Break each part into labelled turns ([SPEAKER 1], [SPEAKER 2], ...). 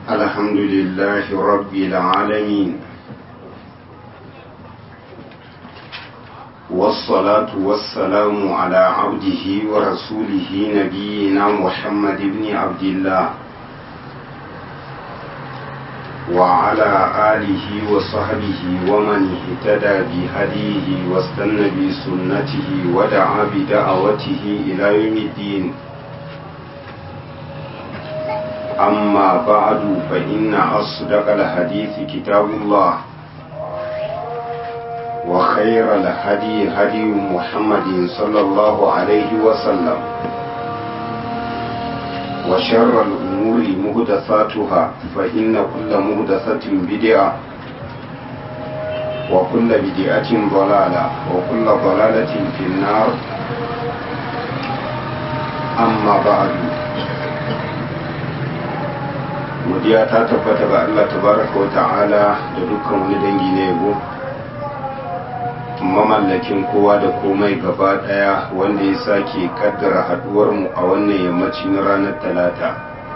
[SPEAKER 1] الحمد لله رب العالمين والصلاة والسلام على عبده ورسوله نبينا محمد بن عبد الله وعلى آله وصحبه ومن اهتدى بهديه واستنى بسنته ودعا بدعوته إلى يوم الدين أما بعد فإن أصدق الحديث كتاب الله وخير الهدي هدي محمد صلى الله عليه وسلم وشر الأمور مهدثاتها فإن كل مهدثة بدعة وكل بدعة ضلالة وكل ضلالة في النار أما بعد godiya ta tabbata ga Allah tabaraka wa ta'ala da dukkan wani dangi na yabo mamallakin kowa da komai gaba daya wanda ya sake kaddara haduwar mu a wannan yammaci na ranar talata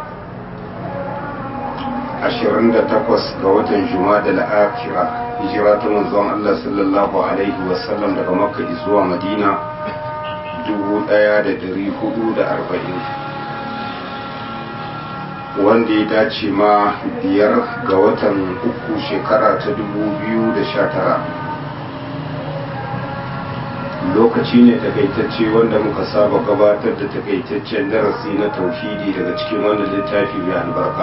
[SPEAKER 1] 28 ga watan jumada al-akhira hijira ta manzon Allah sallallahu alaihi wasallam daga makka zuwa madina 1440 wanda ya dace ma biyar ga watan uku shekara ta dubu biyu da sha tara lokaci ne takaitacce wanda muka saba gabatar da takaitaccen darasi na tauhidi daga cikin wannan littafi mai albarka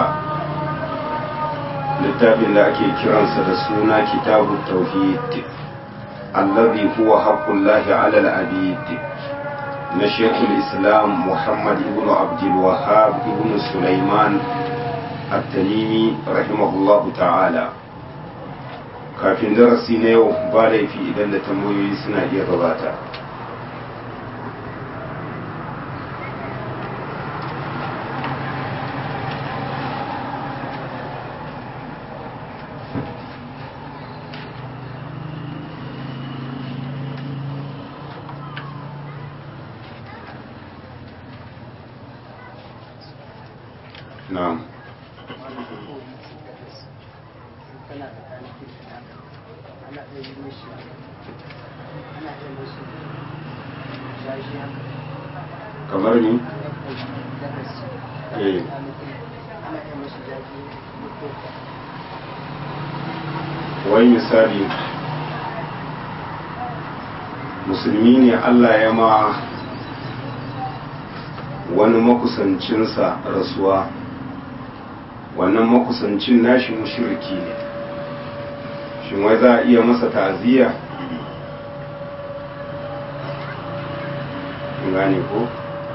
[SPEAKER 1] littafin da ake kiransa da suna kitabu tauhid allazi huwa haqqullahi ala al-abid na shekul islam muhammad ibn abdulwahab ibn sulaiman at-tamimi rahimahullahu ta'ala kafin darasi na yau ba laifi idan da tambayoyi suna iya gabata na'am kamar ni eh wai misali musulmi ne Allah ya ma wani makusancinsa rasuwa wannan makusancin nashi mushriki ne shin wai za a iya masa ta'aziyya gane ko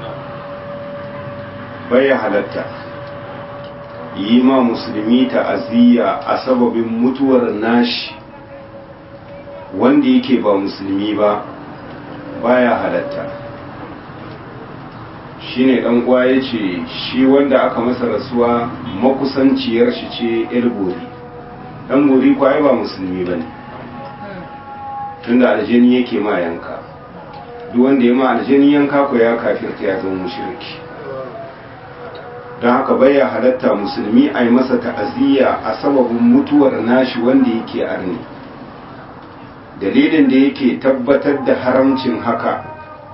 [SPEAKER 1] bai halatta yi ma musulmi ta'aziyya a sababin mutuwar nashi wanda yake ba musulmi ba baya halatta shine dan uwa ya ce shi wanda aka masa rasuwa makusanciyar shi ce yar gori dan gori kwaye ba musulmi ba ne tunda aljani yake ma yanka duk wanda ya ma aljani yanka ko ya kafirta ya zama mushriki don haka baya halatta musulmi a yi masa ta'aziyya a sababin mutuwar nashi wanda yake arni dalilin da yake tabbatar da haramcin haka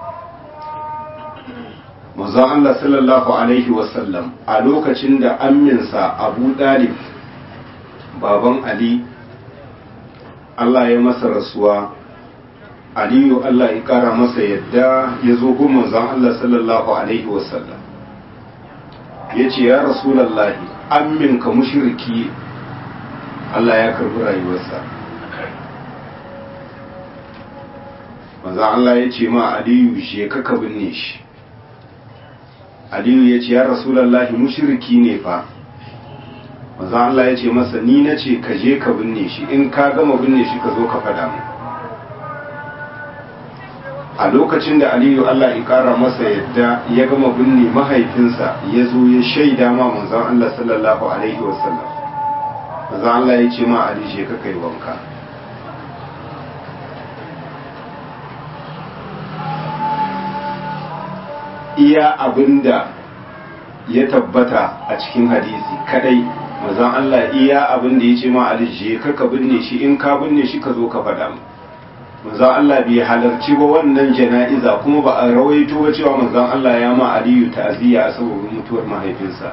[SPEAKER 1] manzon Allah sallallahu Alaihi wasallam a lokacin da amminsa abu dalib baban Ali Allah ya masa rasuwa Aliyu Allah ya kara masa yadda ya zo gun manzon Allah sallallahu Alaihi wasallam ya ce ya rasulallahi amminka mushriki Allah ya karbi rayuwarsa manzon Allah ya ce ma Aliyu je ka binne shi aliyu ya ce ya rasulallahi mushriki ne fa maza Allah ya ce masa ni na ce ka je ka binne shi in ka gama binne shi ka zo ka fada mu a lokacin da aliyu Allah ya kara masa yadda ya gama binne mahaifinsa ya zo ya shaida ma manzon Allah sallallahu alaihi wasallam maza Allah ya ce ma ali je ka kai wanka iya abinda ya tabbata a cikin hadisi kadai mazan Allah iya abin da ya ce ma Ali je ka ka binne shi in ka binne shi ka zo ka faɗa mu manzon Allah bai halarci ba wannan jana'iza kuma ba a rawaito ba cewa manzon Allah ya ma Aliyu ta'aziyya a saboda mutuwar mahaifinsa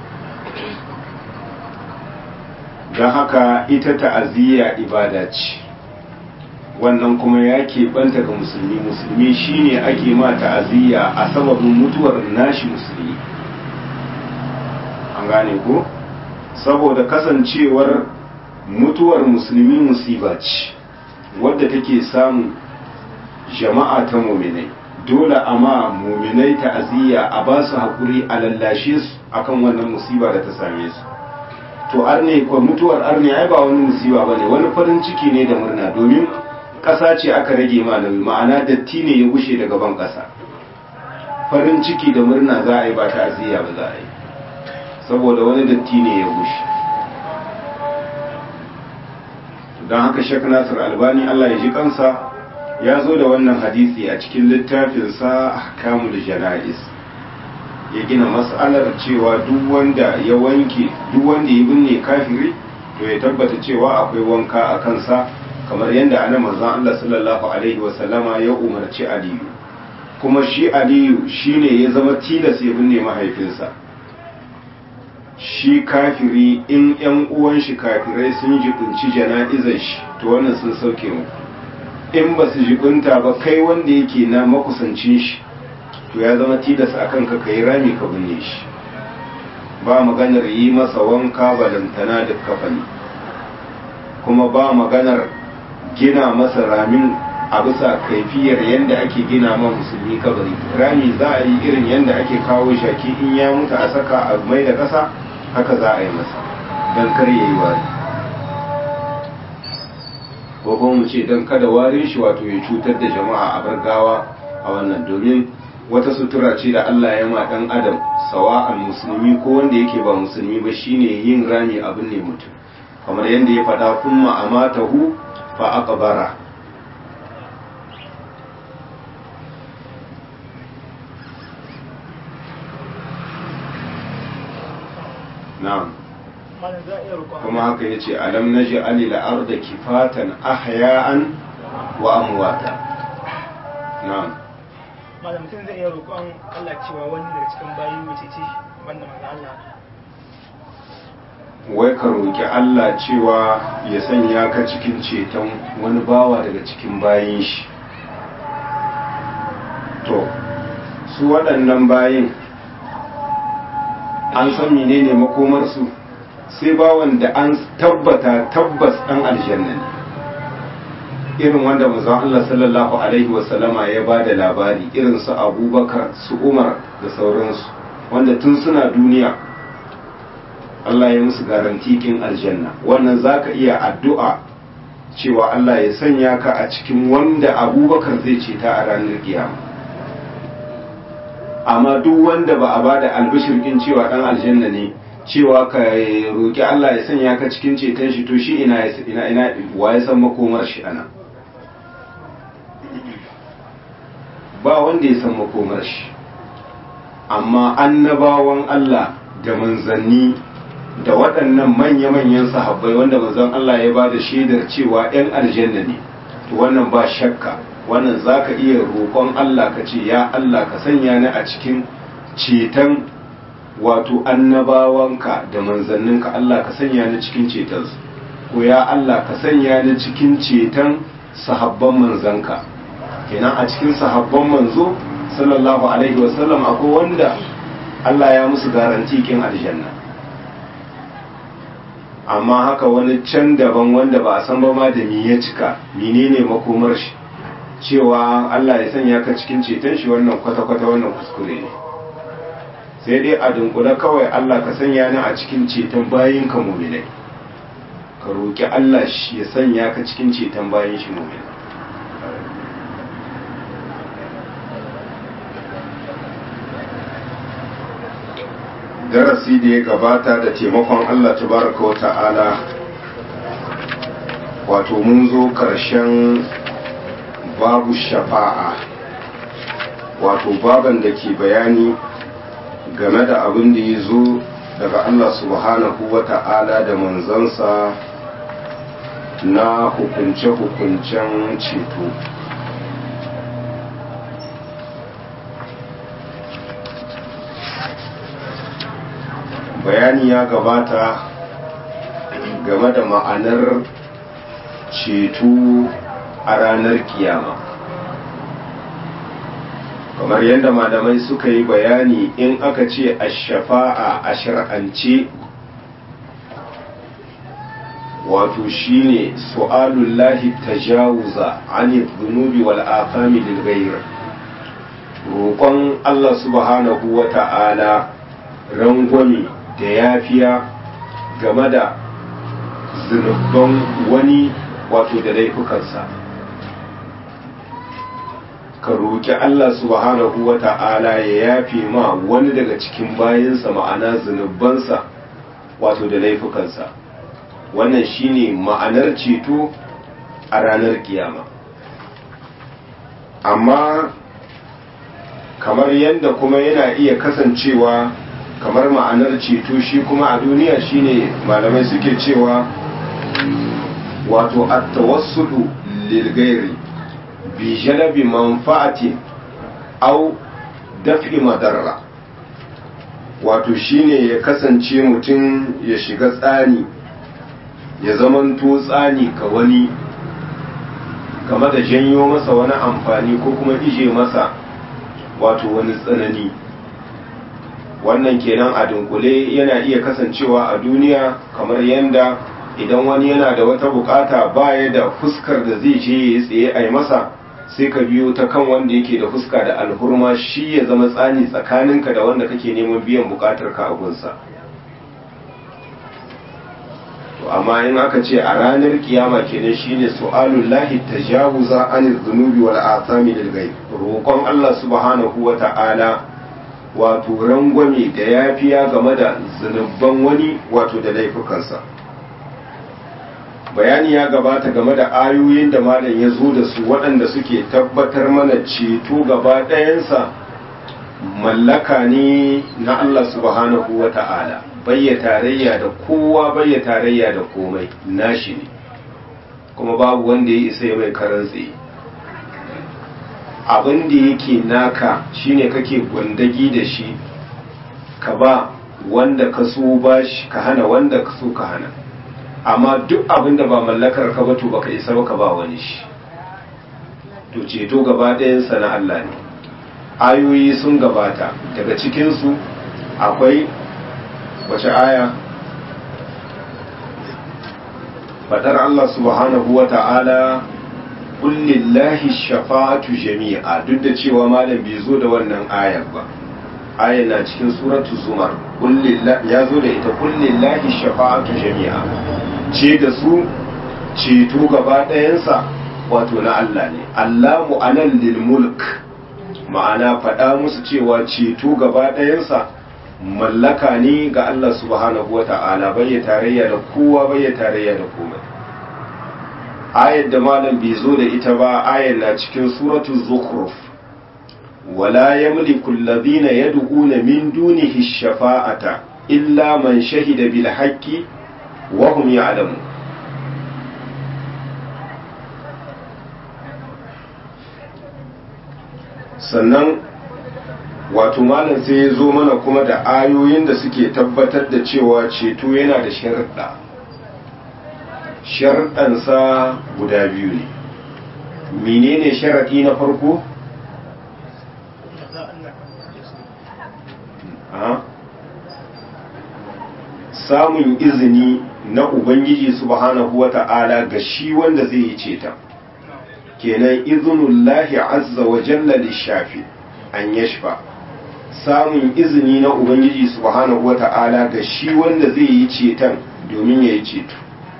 [SPEAKER 1] don haka ita ta'aziyya ibada ce wannan kuma ya keɓanta ga musulmi musulmi shine ake ma ta'aziyya a sababin mutuwar nashi musulmi an gane ko saboda kasancewar mutuwar musulmi musiba ce wadda take samun jama'a ta muminai dole amma muminai ta'aziyya a ba su haƙuri a lallashe su akan wannan musiba da ta same su to arne ko mutuwar arne ai ba wani musiba bane wani farin ciki ne da murna domin ƙasa ce aka rage ma nauyi ma'ana datti ne ya gushe daga ban ƙasa farin ciki da murna za a yi ba ta'aziyya ba za a yi saboda wani datti ne ya gushe don haka shek nasir albani allah ya ji kansa ya zo da wannan hadisi a cikin littafinsa ahkamul jana'is ya gina mas'alar cewa duk wanda ya wanke duk wanda ya binne kafiri to ya tabbata cewa akwai wanka a kansa kamar yadda ana manzon Allah sallallahu alaihi wasallama ya umarci Aliyu kuma shi Aliyu shine ya zama tilas ya binne mahaifinsa shi kafiri in yan uwan shi kafirai sun jibinci jana'izar shi to wannan sun sauke mu in ba su jibinta ba kai wanda yake na makusancin shi to ya zama tilas a kanka ka yi rami ka binne shi ba maganar yi masa wanka balantana da kafani kuma ba maganar gina masa ramin a bisa kaifiyar yadda ake gina ma musulmi kabari rami za a yi irin yadda ake kawo shaki in ya mutu a saka a mai da ƙasa haka za a yi masa don kar ya yi wari ko kuma mu ce don kada warin shi wato ya cutar da jama'a a bargawa a wannan domin wata sutura ce da Allah ya ma dan adam sawa'an musulmi ko wanda yake ba musulmi ba shine yin rami abin ne mutum kamar yadda ya faɗa kuma amatahu fa aqbara na'am kuma haka yace alam naji alil arda kifatan ahya'an wa amwata na'am
[SPEAKER 2] malam mutum zai iya roƙon Allah cewa wani daga cikin bayi mace ce banda manzo Allah
[SPEAKER 1] wai ka roƙi Allah cewa ya sanya ka cikin ceton wani bawa daga cikin bayin shi to su waɗannan bayin an san menene makomarsu sai bawan da an tabbata tabbas ɗan aljanna ne irin wanda manzon Allah sallallahu alaihi wasallama ya ba da labari irin su abubakar su umar da sauransu wanda tun suna duniya Allah ya musu garantikin aljanna wannan za ka iya addu'a cewa Allah ya sanya ka a cikin wanda abubakar zai ce ta a ranar kiyama amma duk wanda ba a ba da albishirkin cewa ɗan aljanna ne cewa ka roƙi Allah ya sanya ka cikin ceton shi to shi ina ina ina wa ya san makomar shi ana ba wanda ya san makomar shi amma annabawan Allah da manzanni da waɗannan manya-manyan sahabbai wanda manzon Allah ya ba da shaidar cewa 'yan aljanna ne to wannan ba shakka wannan za ka iya roƙon Allah ka ce ya Allah ka sanya ni a cikin ceton wato annabawanka da manzanninka Allah ka sanya ni cikin cetonsu ko ya Allah ka sanya ni cikin ceton sahabban manzanka kenan a cikin sahabban manzo sallallahu alaihi wasallam akwai wanda Allah ya musu garanti kin aljanna amma haka wani can daban wanda ba a san ba ma da mi ya cika menene makomar shi cewa Allah ya sanya ka cikin ceton shi wannan kwata-kwata wannan kuskure ne sai dai a dunkule kawai Allah ka sanya ni a cikin ceton bayin ka muminai ka roƙi Allah shi ya sanya ka cikin ceton bayin shi muminai darasi da ya gabata da taimakon Allah tabaraka wa ta'ala wato mun zo ƙarshen babu shafa'a wato baban da ke bayani game da abin da ya zo daga Allah subhanahu wa ta'ala da manzansa na hukunce-hukuncen ceto bayani ya gabata game da ma'anar ceto a ranar kiyama kamar yadda malamai suka yi bayani in aka ce a shafa'a a shar'ance wato shine su'alullahi tajawuza ani dhunubi wal afami lil ghayr roƙon Allah subhanahu wa ta'ala rangwame da yafiya game da zunubban wani wato da laifukansa ka roƙi Allah subhanahu wa ta'ala ya yafe ma wani daga cikin bayansa ma'ana zunubansa wato da laifukansa wannan shine ma'anar ceto a ranar kiyama amma kamar yadda kuma yana iya kasancewa kamar ma'anar ceto shi kuma a duniya shine malamai suke cewa wato at-tawassulu lil ghairi bi jalabi manfa'atin aw daf'i madarra wato shine ya kasance mutum ya shiga tsani ya zamanto tsani ka wani game da janyo masa wani amfani ko kuma ije masa wato wani tsanani wannan kenan a dunkule yana iya kasancewa a duniya kamar yadda idan wani yana da wata bukata baya da fuskar da zai je ya tsaye a yi masa sai ka biyo ta kan wanda yake da fuska da alhurma shi ya zama tsani tsakaninka da wanda kake neman biyan bukatar ka a gunsa to amma in aka ce a ranar kiyama kenan shine su'alul lahi tajawuza anil dhunubi wal athami lil ghaib roƙon Allah subhanahu wa ta'ala wato rangwame da yafiya game da zunubban wani wato da laifukansa bayani ya gabata game da ayoyin da malam ya zo da su waɗanda suke tabbatar mana ceto gaba ɗayansa mallaka ne na Allah subhanahu wa ta'ala bayya tarayya da kowa bayya tarayya da komai nashi ne kuma babu wanda ya isa ya mai karan tsaye abin da yake naka shine kake gwandagi da shi ka ba wanda ka so ba shi ka hana wanda ka so ka hana amma duk abin da ba mallakar ka ba to baka isa ba ka ba wani shi to ceto gaba ɗayansa na Allah ne ayoyi sun gabata daga cikinsu akwai wace aya fadar Allah subhanahu wa ta'ala kullillahi shafa'atu jami'a duk da cewa malam bai zo da wannan ayar ba ayar na cikin suratu zumar ya zo da ita kullillahi shafa'atu jami'a ce da su ceto gaba ɗayansa wato na Allah ne Allah mu'anan lil mulk ma'ana faɗa musu cewa ceto gaba ɗayansa mallaka ne ga Allah subhanahu wa ta'ala bai tarayya da kowa bai tarayya da komai ayar da malam bai zo da ita ba ayar na cikin suratul zukhruf wala yamliku alladhina yad'una min dunihi shafa'ata illa man shahida bil haqqi wa hum ya'lamun sannan wato malam sai ya zo mana kuma da ayoyin da suke tabbatar da cewa ceto yana da sharuɗa sharuɗansa guda biyu ne menene sharaɗi na farko samun izini na ubangiji subhanahu wa ta'ala ga shi wanda zai yi ceta kenan izinullahi azza wa jalla lishafi an yashfa samun izini na ubangiji subhanahu wa ta'ala ga shi wanda zai yi ceton domin ya yi ceto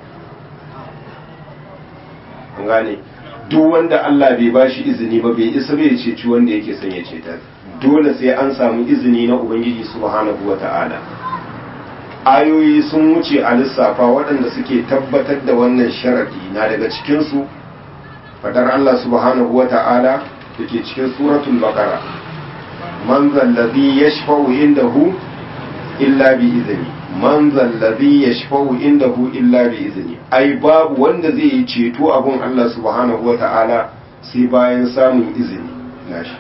[SPEAKER 1] gane duk wanda Allah bai ba shi izini ba bai isa bai ceci wanda yake son ya ceta dole sai an samu izini na ubangiji subhanahu wa ta'ala ayoyi sun wuce a lissafa waɗanda suke tabbatar da wannan sharadi na daga cikinsu fadar Allah subhanahu wa ta'ala da ke cikin suratul baqara man zallazi yashfa'u indahu illa bi izini man zallazi yashfa'u indahu illa bi izini ai babu wanda zai yi ceto abun Allah subhanahu wata'ala sai bayan samun izini nashi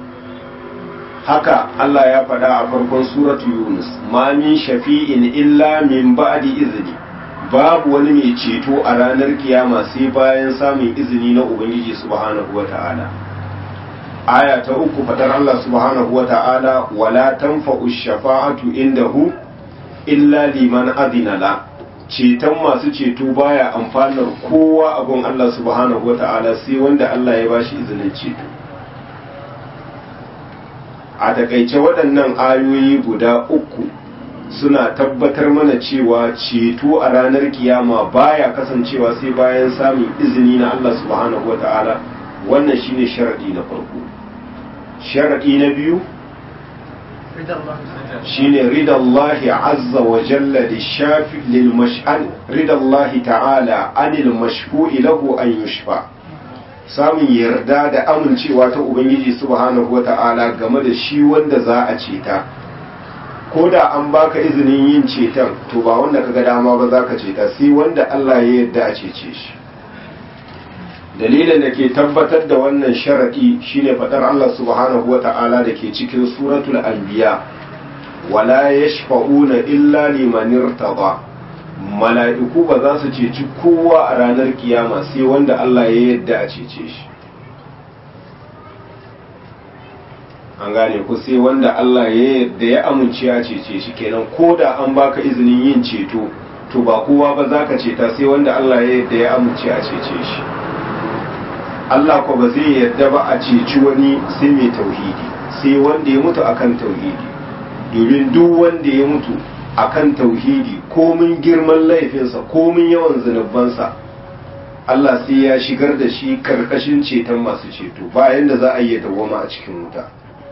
[SPEAKER 1] haka Allah ya faɗa a farkon suratu Yunus ma min shafi'in illa min ba'di izini babu wani mai ceto a ranar kiyama sai bayan samun izini na Ubangiji subhanahu wata'ala aya ta uku fadar Allah subhanahu wata'ala wala tanfa'u shafa'atu indahu illa liman adina la ceton masu ceto baya amfanar kowa abun Allah subhanahu wata'ala sai wanda Allah ya bashi izinin ceto a takaice waɗannan ayoyi guda uku suna tabbatar mana cewa ceto a ranar kiyama baya kasancewa sai bayan samun izini na Allah subhanahu wata'ala wannan shine sharadi na farko sharadi na biyu shine ridallahi azza wa jalla lishafi lil mash'al ridallahi ta'ala anil mashfu'i lahu an yushfa samun yarda da amincewa ta ubangiji subhanahu wata'ala game da shi wanda za a ceta ko da an baka izinin yin ceton to ba wanda kaga dama ba za ka ceta sai wanda Allah ya yarda a cece shi dalilin da ke tabbatar da wannan sharadi shine fadar Allah subhanahu wata'ala da ke cikin suratul anbiya wala yashfa'una illa liman irtada mala'iku ba za su ceci kowa a ranar kiyama sai wanda Allah ya yarda a cece shi an gane ku sai wanda Allah ya yarda ya amince ya cece shi kenan ko da an baka izinin yin ceto to ba kowa ba za ka ceta sai wanda Allah ya yarda ya amince a cece shi Allah ko ba zai yarda ba a ceci wani sai mai tauhidi sai wanda ya mutu akan tauhidi domin duk wanda ya mutu akan tauhidi komin girman laifinsa komin yawan zunubansa Allah sai ya shigar da shi karkashin ceton masu ceto bayan da za a yi dawwama a cikin wuta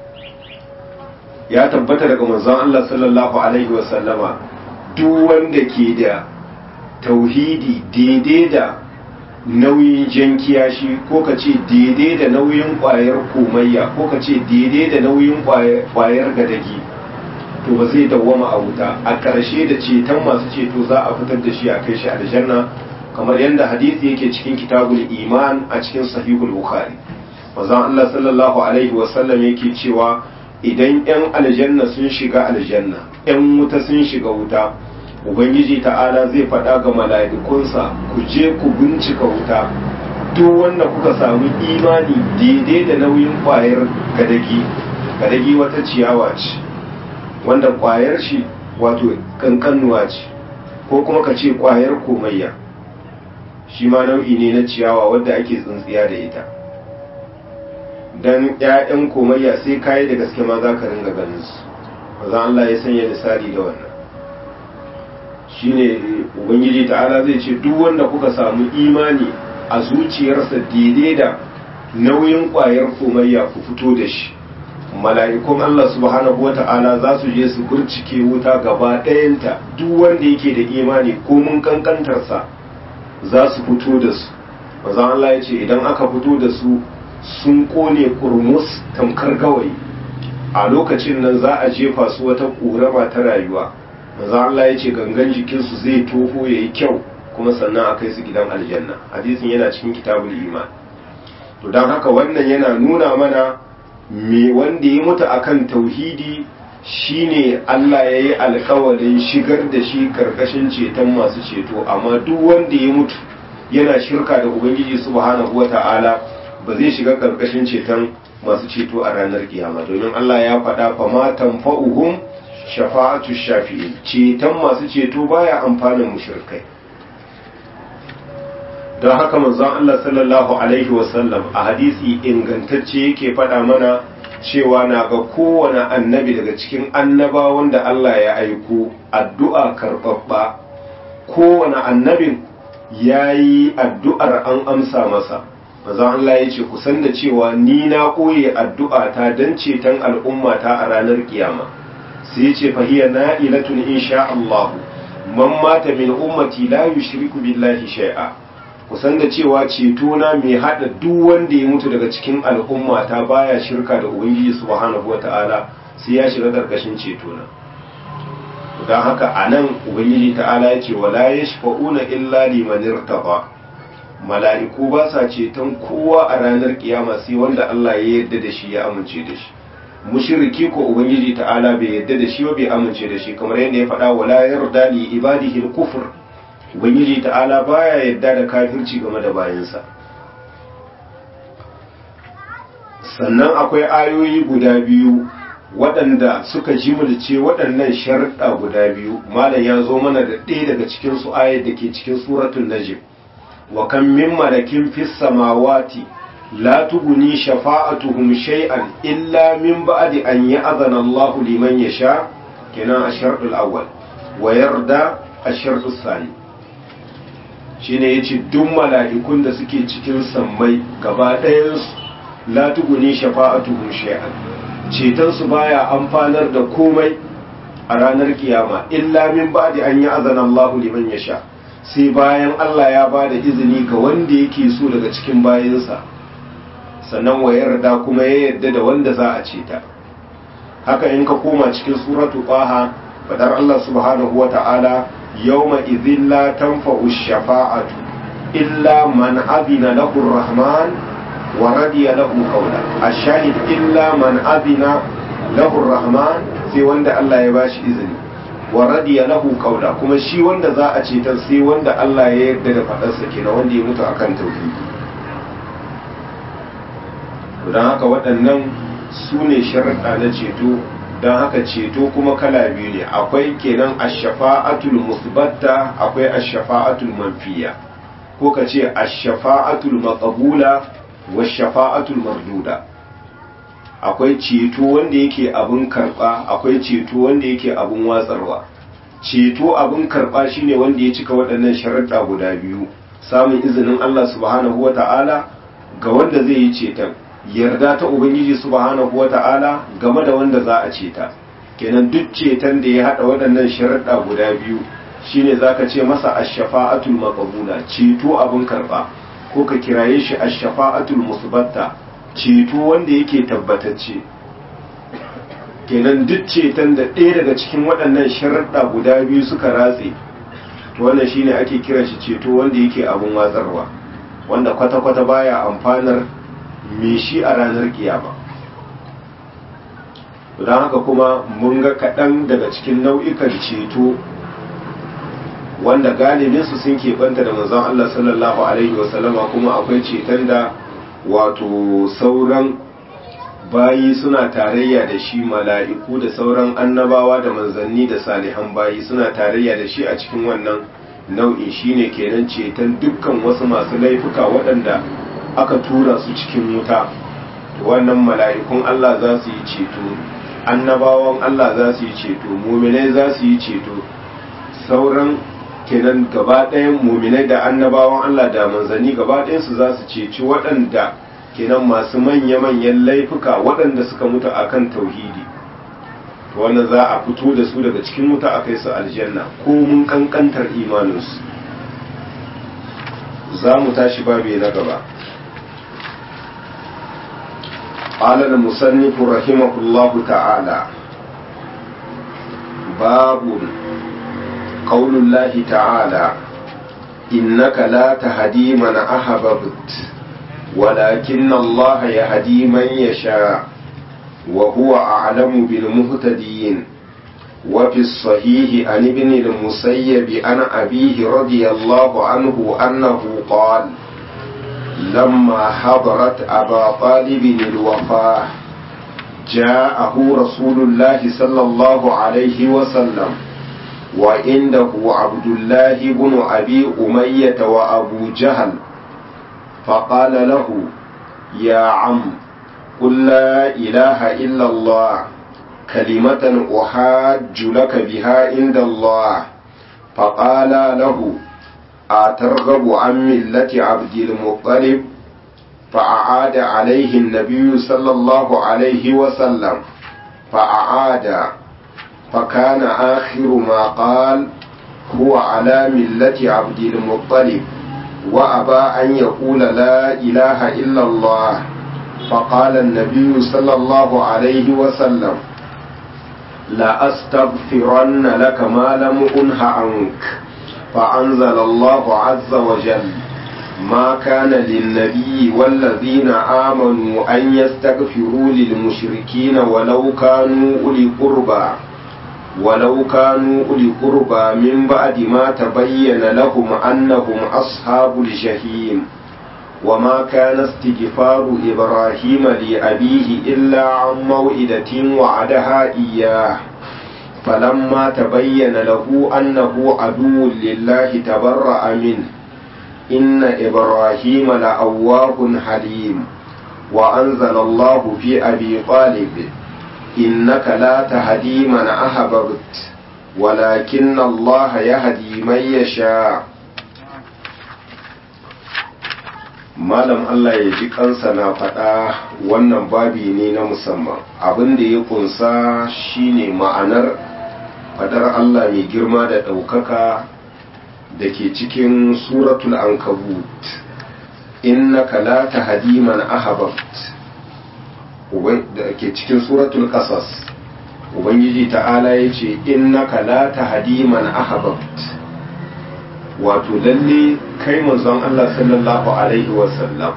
[SPEAKER 1] ya tabbata daga manzon Allah sallallahu alaihi wasallama duk wanda ke da tauhidi daidai da nauyin jan kiyashi ko ka ce daidai da nauyin kwayar komayya ko ka ce daidai da nauyin kwayar gadagi to ba zai dawwama a wuta a ƙarshe da ceton masu ceto za a fitar da shi a kai shi aljanna kamar yadda hadisi yake cikin kitabul iman a cikin sahihul bukhari manzon Allah sallallahu alaihi wasallam yake cewa idan yan aljanna sun shiga aljanna yan wuta sun shiga wuta ubangiji ta'ala zai faɗa ga mala'ikunsa ku je ku bincika wuta duk wanda kuka samu imani daidai da nauyin ƙwayar gadagi gadagi wata ciyawa ce wanda ƙwayar shi wato kankanuwa ce ko kuma ka ce ƙwayar komayya shi ma nau'i ne na ciyawa wadda ake tsintsiya da ita don 'ya'yan komayya sai kayi da gaske ma za ka ringa ganin su za Allah ya sanya misali da wannan shine ubangiji ta'ala zai ce duk wanda kuka samu imani a zuciyarsa daidai da nauyin ƙwayar komayya ku fito da shi mala'ikun Allah subhanahu wa ta'ala za su je su burcike wuta gaba ɗayanta duk wanda yake da imani ko mun kankantarsa za su fito da su maza Allah ya ce idan aka fito da su sun kone kurmus tamkar gawayi a lokacin nan za a jefa su wata ƙorama ta rayuwa maza Allah ya ce gangan jikinsu zai toho ya yi kyau kuma sannan a kai su gidan aljanna hadisin yana cikin kitabul iman to don haka wannan yana nuna mana me wanda ya mutu akan tauhidi shine Allah ya yi alkawarin shigar da shi karkashin ceton masu ceto amma duk wanda ya mutu yana shirka da ubangiji subhanahu wata'ala ba zai shiga karkashin ceton masu ceto a ranar kiyama domin Allah ya faɗa fa ma tanfa'uhum shafa'atu shafi'in ceton masu ceto baya amfanin mushrikai don haka manzon Allah sallallahu alaihi wasallam a hadisi ingantacce yake faɗa mana cewa na ga kowane annabi daga cikin annabawan da Allah ya aiko addu'a karɓaɓɓa kowane annabin ya yi addu'ar an amsa masa manzon Allah ya ce kusan da cewa ni na ɓoye addu'a ta don ceton al'ummata a ranar kiyama sai ya ce fahiyya na'ilatun insha Allah man mata min ummati la yushriku billahi shay'a kusan da cewa ceto na mai hada duk wanda ya mutu daga cikin al'umma ta baya shirka da ubangiji subhanahu wata'ala sai ya shiga karkashin ceto na don haka a nan ubangiji ta'ala ya ce wala ya shafa'una illa liman irtaba mala'iku ba sa ceton kowa a ranar kiyama sai wanda Allah ya yarda da shi ya amince da shi mushriki ko ubangiji ta'ala bai yarda da shi ba bai amince da shi kamar yadda ya faɗa wala yarda li ibadihi al-kufr ubangiji ta'ala baya yarda da kafirci game da bayansa sannan akwai ayoyi guda biyu waɗanda suka jimilce waɗannan sharɗa guda biyu malam ya zo mana da ɗaya daga cikin su ayat da ke cikin suratul najm wa kan min malakin fis samawati la tughni shafa'atuhum shay'an illa min ba'di an ya'zana Allah liman yasha kenan ash-shartul awwal wa yarda ash-shartus sani shine yace duk mala'ikun da suke cikin sammai gaba ɗayan su la tughni shafa'atuhum shay'an ceton su baya amfanar da komai a ranar kiyama illa min ba'di an ya'zana Allah liman yasha sai bayan Allah ya ba da izini ga wanda yake so daga cikin bayansa sannan wa yarda kuma ya yarda da wanda za a ceta haka in ka koma cikin suratu qaha fadar Allah subhanahu wa ta'ala yawma idhin la tanfa'u shafa'atu illa man adina lahu rahman wa radiya lahu qawla ash-shahid illa man adina lahu rahman sai wanda Allah ya bashi izini wa radiya lahu qawla kuma shi wanda za a cetar sai wanda Allah ya yarda da fadarsa kenan wanda ya mutu akan tauhidi don haka waɗannan su ne sharaɗa na ceto don haka ceto kuma kala biyu ne akwai kenan ashafa'atul musbatta akwai ashafa'atul manfiya ko ka ce ashafa'atul maqbula wa shafa'atul marduda akwai ceto wanda yake abin karba akwai ceto wanda yake abin watsarwa ceto abin karba shine wanda ya cika waɗannan sharaɗa guda biyu samun izinin Allah subhanahu wata'ala ga wanda zai yi ceton yarda ta ubangiji subhanahu wata'ala game da wanda za a ceta kenan duk ceton da ya hada waɗannan sharaɗa guda biyu shine zaka ce masa ash-shafa'atul maqbula ceto abin karba ko ka kiraye shi ash-shafa'atul musbatta ceto wanda yake tabbatacce kenan duk ceton da ɗaya daga cikin waɗannan sharaɗa guda biyu suka ratse to wannan shine ake kiran shi ceto wanda yake abin watsarwa wanda kwata-kwata baya amfanar me shi a ranar kiyama don haka kuma mun ga kaɗan daga cikin nau'ikan ceto wanda galibinsu sun keɓanta da manzon Allah sallallahu Alaihi wasallama kuma akwai ceton da wato sauran bayi suna tarayya da shi mala'iku da sauran annabawa da manzanni da salihan bayi suna tarayya da shi a cikin wannan nau'in shine kenan ceton dukkan wasu masu laifuka waɗanda aka tura su cikin wuta wannan mala'ikun Allah za su yi ceto annabawan Allah za su yi ceto muminai za su yi ceto sauran kenan gaba ɗayan muminai da annabawan Allah da manzanni gaba ɗayansu za su ceci waɗanda kenan masu manya-manyan laifuka waɗanda suka mutu akan tauhidi wannan za a fito da su daga cikin wuta a kai su aljanna ko mun kankantar imaninsu za mu tashi babe na gaba قال المصنف رحمه الله تعالى باب قول الله تعالى إنك لا تهدي من أحببت ولكن الله يهدي من يشاء وهو أعلم بالمهتدين وفي الصحيح عن ابن المسيب عن أبيه رضي الله عنه أنه قال لما حضرت أبا طالب الوفاة جاءه رسول الله صلى الله عليه وسلم وعنده عبد الله بن أبي أمية وأبو جهل فقال له يا عم قل لا إله إلا الله كلمة أحاج لك بها عند الله فقال له أترغب عن ملة عبد المطلب فأعاد عليه النبي صلى الله عليه وسلم فأعاد فكان آخر ما قال هو على ملة عبد المطلب وأبى أن يقول لا إله إلا الله فقال النبي صلى الله عليه وسلم لأستغفرن لك ما لم أنه عنك فأنزل الله عز وجل ما كان للنبي والذين آمنوا أن يستغفروا للمشركين ولو كانوا أولي قربى ولو كانوا أولي قربى من بعد ما تبين لهم أنهم أصحاب الجحيم وما كان استغفار إبراهيم لأبيه إلا عن موئدة وعدها إياه فلما تبين له أنه عدو لله تبرأ منه إن إبراهيم لأواه حليم وأنزل الله في أبي طالب إنك لا تهدي من أحببت ولكن الله يهدي من يشاء malam Allah ya ji kansa na faɗa wannan babi ne na musamman abin da ya kunsa shine ma'anar faɗar Allah mai girma da ɗaukaka da ke cikin suratul ankabut innaka la tahdi man ahbabt da ke cikin suratul qasas ubangiji ta'ala yace innaka la tahdi man ahbabt wato lalle kai manzon Allah sallallahu alaihi wasallam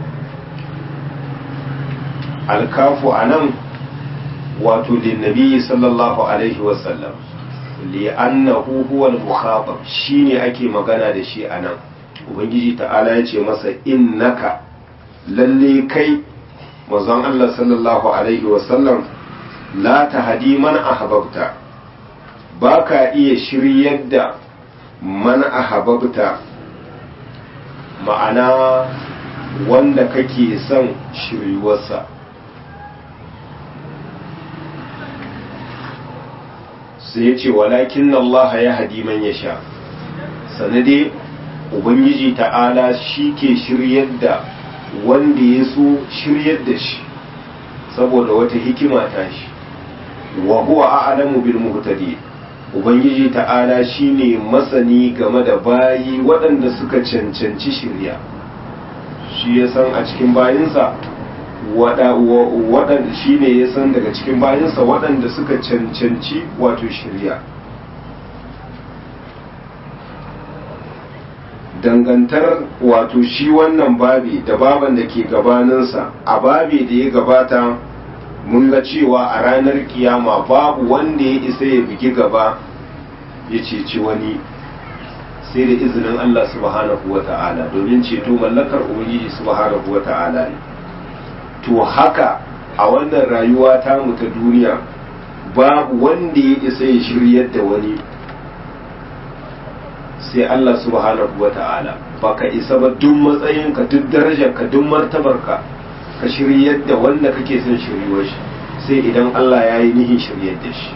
[SPEAKER 1] alkafu anan wato linnabi sallallahu alaihi wasallam li'annahu huwa al-mukhatab shine ake magana da shi anan ubangiji ta'ala ya ce masa innaka lalle kai manzon Allah sallallahu alaihi wasallam la tahdi man ahbabta baka iya shiryar da man ahabbta ma'ana wanda kake son shiryuwarsa sai ya ce walakin Allah ya hadi man ya sha sanade ubangiji ta'ala shi ke shiryar da wanda ya so shiryar da shi saboda wata hikima ta shi wa huwa a'lamu bil muhtadin ubangiji ta'ala shine masani game da bayi waɗanda suka cancanci shirya shi ya san a cikin bayinsa waɗanda shi ne ya san daga cikin bayinsa waɗanda suka cancanci wato shirya dangantar wato shi wannan babi da baban da ke gabaninsa a babi da ya gabata mun ga cewa a ranar kiyama babu wanda ya isa ya bigi gaba ya ceci wani sai da izinin Allah subhanahu wa ta'ala domin ceto mallakar ubangiji subhanahu wa ta'ala ne to haka a wannan rayuwa ta mu ta duniya babu wanda ya isa ya shiryar da wani sai Allah subhanahu wa ta'ala baka isa ba duk matsayinka duk darajarka duk martabarka ka shiryar da wanda kake son shiryuwar shi sai idan Allah ya yi nihin shiryar da shi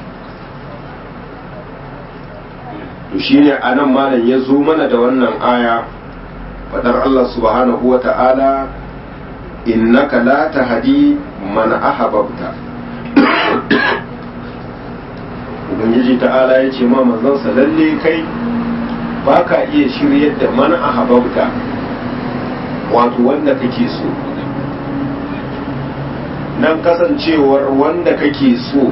[SPEAKER 1] to shine anan malam ya zo mana da wannan aya fadar Allah subhanahu wa ta'ala innaka la tahdi man ahbabta ubangiji ta'ala ya ce ma manzansa lalle kai baka iya shiryar da man ahbabta wato wanda kake so nan kasancewar wanda kake so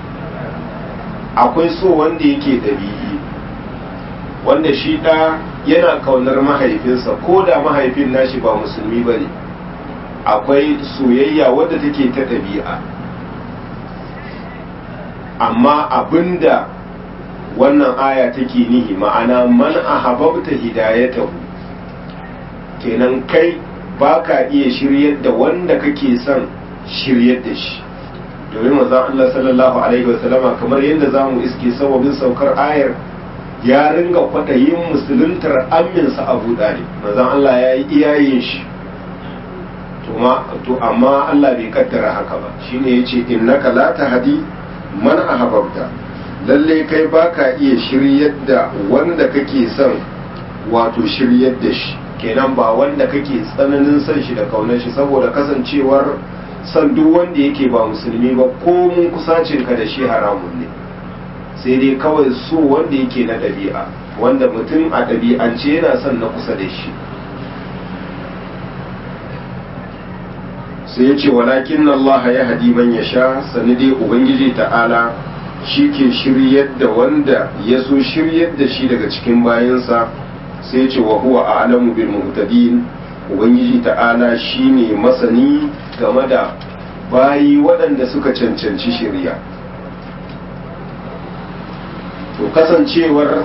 [SPEAKER 1] akwai so wanda yake ɗabi'i wanda shi ɗa yana kaunar mahaifinsa ko da mahaifin nashi ba musulmi ba ne akwai soyayya wadda take ta ɗabi'a amma abinda wannan aya take nihi ma'ana man ahabbta hidayatahu kenan kai baka iya shiryar da wanda kake son shiryar da shi domin manzon Allah sallallahu alaihi wasallama kamar yadda zamu iske sababin saukar ayar ya ringa kwaɗayin musuluntar aminsa Abu Dalib manzon Allah ya yi iyayen shi to amma Allah bai kaddara haka ba shine yace innaka la tahdi man ahbabta lalle kai baka iya shiryar da wanda kake son wato shiryar da shi kenan ba wanda kake tsananin son shi da kaunar shi saboda kasancewar san duk wanda yake ba musulmi ba ko mun kusacin ka da shi haramun ne sai dai kawai so wanda yake na ɗabi'a wanda mutum a ɗabi'ance yana son na kusa da shi sai ya ce walakin Allah ya hadi man ya sha sani dai ubangiji ta'ala shi ke shiryar da wanda ya so shiryar da shi daga cikin bayansa sai ce wa huwa a'lamu bil muhtadin ubangiji ta'ala shine masani game da bayi waɗanda suka cancanci shirya to kasancewar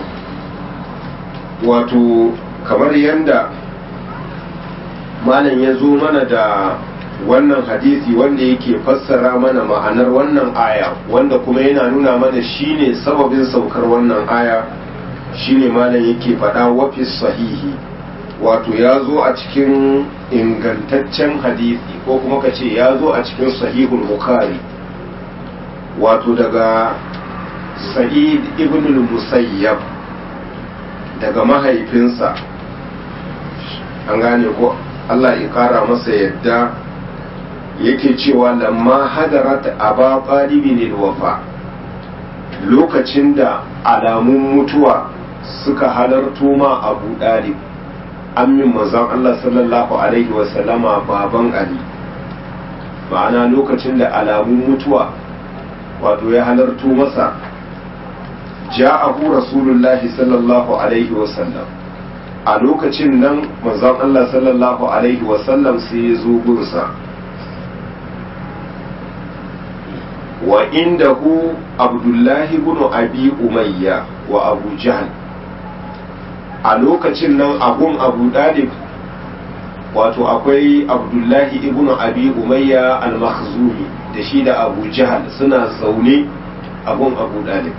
[SPEAKER 1] wato kamar yadda malam ya zo mana da wannan hadisi wanda yake fassara mana ma'anar wannan aya wanda kuma yana nuna mana shine sababin saukar wannan aya shine malam yake faɗa wafis sahihi wato ya zo a cikin ingantaccen hadisi ko kuma ka ce ya zo a cikin sahihul bukhari wato daga sa'id ibn musayyab daga mahaifinsa an gane ko Allah ya kara masa yadda yake cewa lamma hadarat aba qalibin wafa lokacin da alamun mutuwa suka halarto ma abu dalib ammin manzon Allah sallallahu alaihi wasallama baban ali ma'ana lokacin da alamun mutuwa wato ya halarto masa ja'ahu rasulullahi sallallahu alaihi wasallam a lokacin nan manzon Allah sallallahu alaihi wasallam sai ya zo gunsa wa indahu abdullahi ibn abi umayya wa abu jahl a lokacin nan abun abu dalib wato akwai abdullahi ibn abi umayya al-makhzumi da shi da abu jahl suna zaune abun abu dalib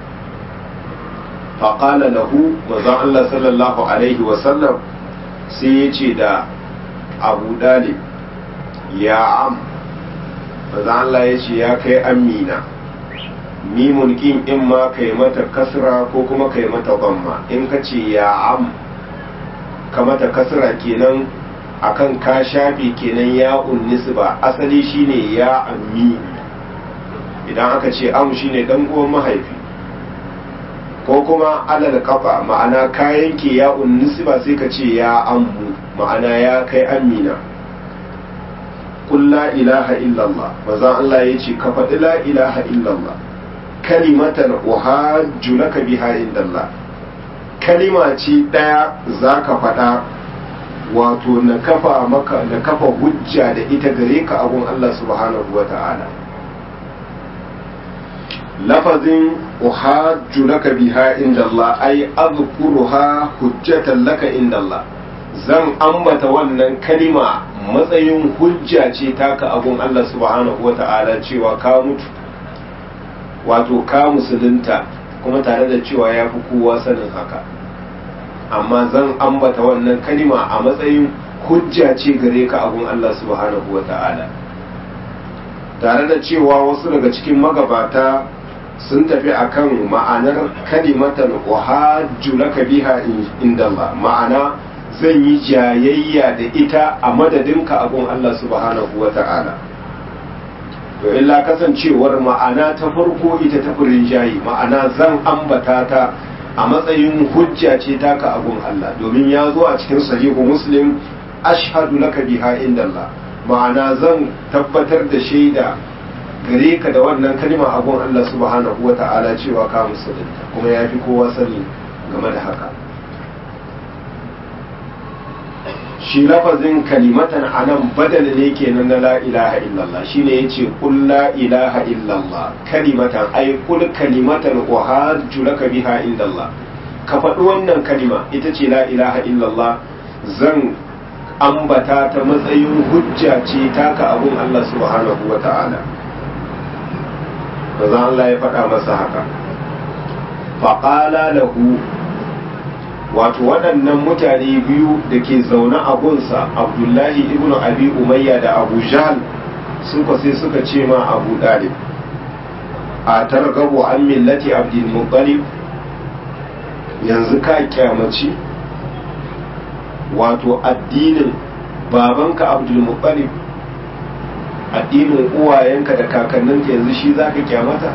[SPEAKER 1] faƙala lahu manzon Allah sallallahu alaihi wasallam sai ya ce da abu dalib ya am manzon Allah ya ce ya kai amina mimun kin in ma kai mata kasra ko kuma kai mata bamma in ka ce ya am ka mata kasra kenan akan ka shafe kenan ya nisba asali shine ya ammi idan aka ce am shine dan uwan mahaifi ko kuma alal kafa ma'ana kayan ke ya nisba sai ka ce ya ammu ma'ana ya kai amina qul la ilaha illallah manzon Allah ya ce ka faɗi la ilaha illallah kalimatan uhajju laka biha indallah kalima ce ɗaya za ka faɗa wato na kafa maka na kafa hujja da ita gare ka abun Allah subhanahu wa ta'ala lafazin uhajju laka biha indallah ay azkuruha hujjatan laka indallah zan ambata wannan kalima matsayin hujja ce taka abun Allah subhanahu wa ta'ala cewa ka mutu wato ka musulunta kuma tare da cewa ya fi kowa sanin haka amma zan ambata wannan kalima a matsayin hujja ce gare ka abun Allah subhanahu wa ta'ala tare da cewa wasu daga cikin magabata sun tafi akan ma'anar kalimatan uhajju laka biha indallah ma'ana zan yi jayayya da ita a madadinka abun Allah subhanahu wa ta'ala to illa kasancewar ma'ana ta farko ita ta furin jayi ma'ana zan ambata ta a matsayin hujja ce taka abun Allah domin ya zo a cikin sahihu muslim ashhadu laka biha indallah ma'ana zan tabbatar da shaida gare ka da wannan kalma abun Allah subhanahu wa ta'ala cewa ka musulunta kuma ya fi kowa sani game da haka shi lafazin kalimatan anan badal ne kenan na la ilaha illallah shine yace qul la ilaha illallah kalimatan ay qul kalimatan uhajju laka biha indallah ka faɗi wannan kalima ita ce la ilaha illallah zan ambata ta matsayin hujja ce taka abun Allah subhanahu wa ta'ala bazan Allah ya faɗa masa haka faƙala lahu wato waɗannan mutane biyu da ke zaune a gunsa abdullahi ibn abi umayya da abu jahal suka sai suka ce ma abu dalib a targabu an millati abdul muttalib yanzu ka kyamaci wato addinin babanka abdul muttalib addinin uwayenka da kakanninka yanzu shi za ka kyamata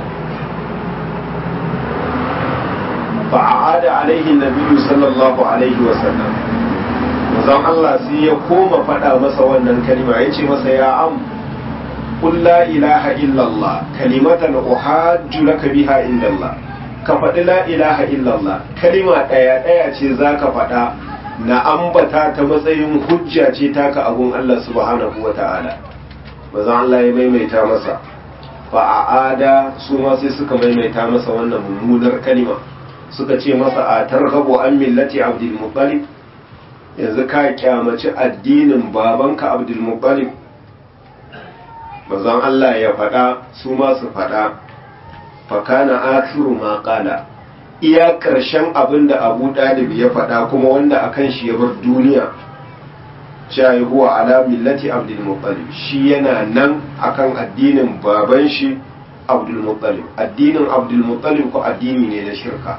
[SPEAKER 1] فعاد عليه النبي صلى الله عليه وسلم manzon Allah sai ya koma faɗa masa wannan kalima ya ce masa ya am qul la ilaha illallah kalimatan uhajju laka biha indallah ka faɗi la ilaha illallah kalima ɗaya ɗaya ce za ka faɗa na ambata ta matsayin hujja ce taka abun Allah subhanahu wa ta'ala bazan Allah ya maimaita masa fa'ada su ma sai suka maimaita masa wannan mummunar kalima suka ce masa a targhabu an millati abdul muttalib yanzu ka kyamaci addinin babanka abdul muttalib bazan Allah ya faɗa su ma su faɗa fakana akiru ma qala iya karshen abin da Abu Dalib ya faɗa kuma wanda akan shi ya bar duniya cewa huwa ala millati Abdul Muttalib shi yana nan akan addinin baban shi Abdul Muttalib addinin Abdul Muttalib ko addini ne na shirka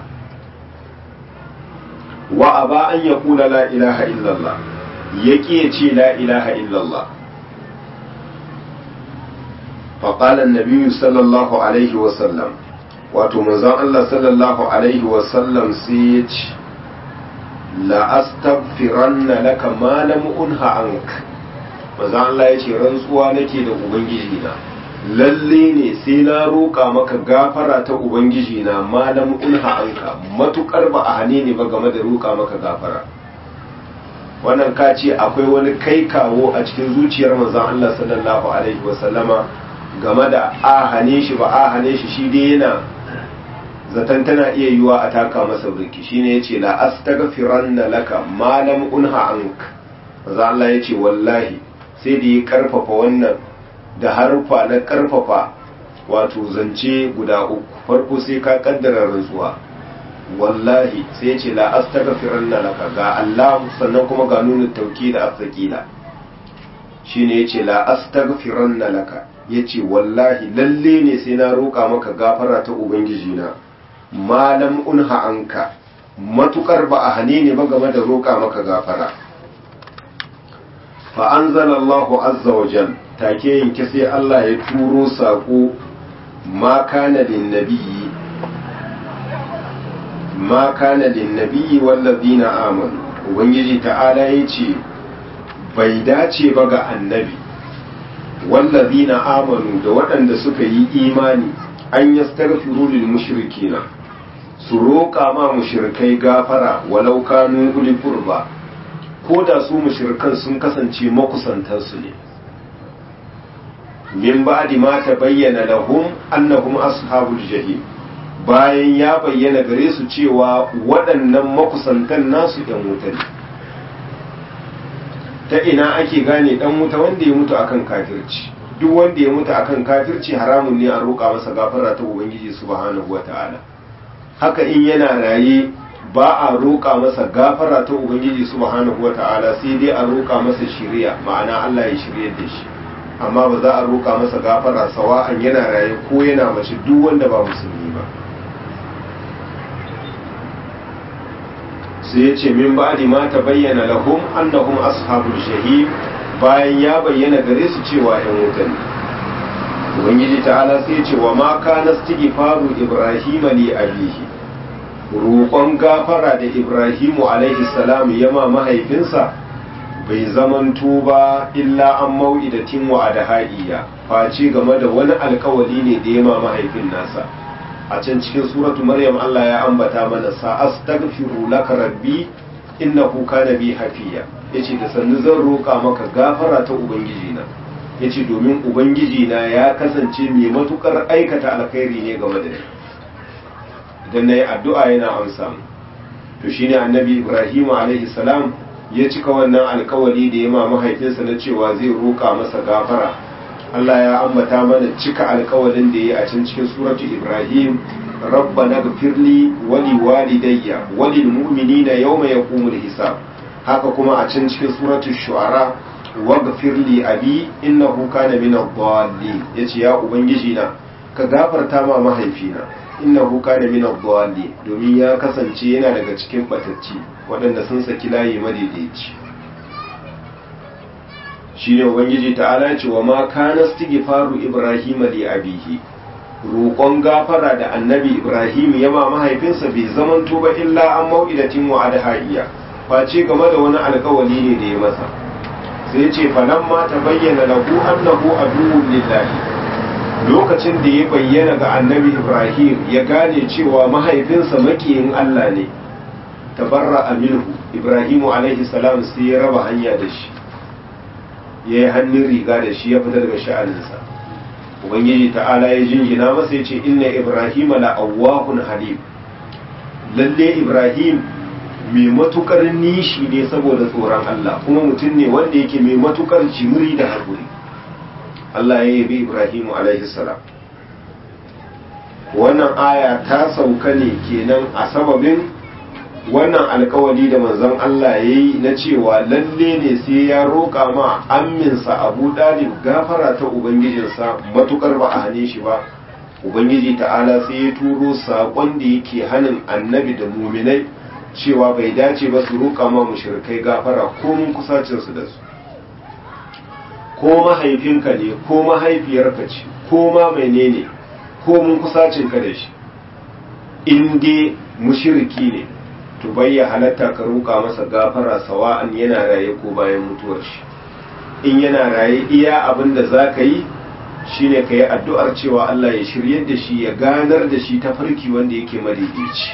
[SPEAKER 1] wa aba an yaqula la ilaha illallah yaki ya ce la ilaha illallah فقال النبي صلى الله عليه وسلم wato manzon Allah sallallahu alaihi wasallam sai ya ce la astaghfiranna laka ma lam unha ank manzon Allah ya ce rantsuwa nake da ubangiji na lalle ne sai na roƙa maka gafara ta ubangiji na ma lam unha anka matukar ba a hane ne ba game da roƙa maka gafara wannan ka ce akwai wani kai kawo a cikin zuciyar manzon Allah sallallahu alaihi wasallama game da a hane shi ba a hane shi shi dai yana zaton tana iya yiwa a taka masa birki shine yace la astaghfiranna laka ma lam unha ank maza Allah yace wallahi sai da ya karfafa wannan da harfa na karfafa wato zance guda uku farko sai ka kaddara rantsuwa wallahi sai yace la astaghfiranna laka ga Allah sannan kuma ga nunu tauki da asaqila shine yace la astaghfiranna laka yace wallahi lalle ne sai na roƙa maka gafara ta ubangiji na malam unha anka matukar ba a hane ne ba game da roƙa maka gafara fa anzalallahu azza wa jal take yanke sai Allah ya turo sako ma kana lin nabiyyi ma kana lin nabiyyi wallazina amanu ubangiji ta'ala yace bai dace ba ga annabi wallazina amanu da waɗanda suka yi imani an yastaghfiru lil mushrikina su roƙa ma mushrikai gafara walau kanu uli qurba ko da su mushrikan sun kasance makusantansu ne min ba'di ma tabayyana lahum annahum ashabul jahim bayan ya bayyana gare su cewa waɗannan makusantan nasu ɗan wuta ne ta ina ake gane ɗan wuta wanda ya mutu akan kafirci duk wanda ya mutu akan kafirci haramun ne a roƙa masa gafara ta ubangiji subhanahu wata'ala haka in yana raye ba a roƙa masa gafara ta ubangiji subhanahu wata'ala sai dai a roƙa masa shiriya ma'ana Allah ya shirye da shi amma ba za a roƙa masa gafara sawa'an yana raye ko yana mace duk wanda ba musulmi ba sai ya ce min ba'di ma ta bayyana lahum annahum ashabul shahid bayan ya bayyana gare su cewa ‘yan wuta ne. Ubangiji ta'ala sai ce wa ma kana istighfaru Ibrahim li abihi roƙon gafara da Ibrahimu alaihi salam yama mahaifinsa bai zamanto ba illa an mau'idatin wa adhaiya face game da wani alkawali ne da yama mahaifin nasa a can cikin suratu maryam Allah ya ambata mana sa astaghfiru laka rabbi innahu kana bi hafiya yace da sannu zan roƙa maka gafara ta ubangiji na yace domin ubangiji na ya kasance mai matukar aikata alkhairi ne game da ni idan nayi addu'a yana amsa mu to shine annabi Ibrahim alaihi salam ya cika wannan alkawari da ya ma mahaifinsa na cewa zai roƙa masa gafara Allah ya ambata mana cika alkawarin da ya a can cikin suratu Ibrahim rabbana gfirli wali walidayya walil mu'minina yawma yaqumul hisab haka kuma a can cikin suratu shu'ara waghfir li abi innahu kana min ad-dallin yace ya ubangiji na ka gafarta ma mahaifina innahu kana min ad-dallin domin ya kasance yana daga cikin batacci waɗanda sun saki layi madaidaici shine ubangiji ta'ala ya ce wa ma kana istighfaru ibrahim li abihi roƙon gafara da annabi ibrahim ya ma mahaifinsa bai zamanto ba illa an mau'idatin wa adhaiya face game da wani alkawali ne da ya masa sai ce falamma ta bayyana lahu annahu aduwwun lillahi lokacin da ya bayyana ga annabi ibrahim ya gane cewa mahaifinsa makiyin allah ne tabarra aminu ibrahimu alaihi salam sai ya raba hanya da shi ya yi hannun riga da shi ya fita daga sha'aninsa ubangiji ta'ala ya jingina masa ya ce inna ibrahima la awwahun halim lalle ibrahim mai matukar nishi ne saboda tsoron allah kuma mutum ne wanda yake mai matukar jimiri da haƙuri allah ya yabi ibrahimu alaihi salam wannan aya ta sauka ne kenan a sababin wannan alkawali da manzon Allah ya yi na cewa lalle ne sai ya roƙa ma amminsa abu dalib gafara ta ubangijinsa matukar ba a hane shi ba ubangiji ta'ala sai ya turo saƙon da yake hanin annabi da muminai cewa bai dace ba su roƙa ma mushrikai gafara ko mun kusacinsu da su ko mahaifinka ne ko mahaifiyarka ce ko ma menene ko mun kusacinka da shi in dai mushriki ne to bai ya halatta ka roƙa masa gafara sawa'an yana raye ko bayan mutuwar shi in yana raye iya abin da za ka yi shine ka yi addu'ar cewa Allah ya shiryar da shi ya ganar da shi ta farki wanda yake madaidaici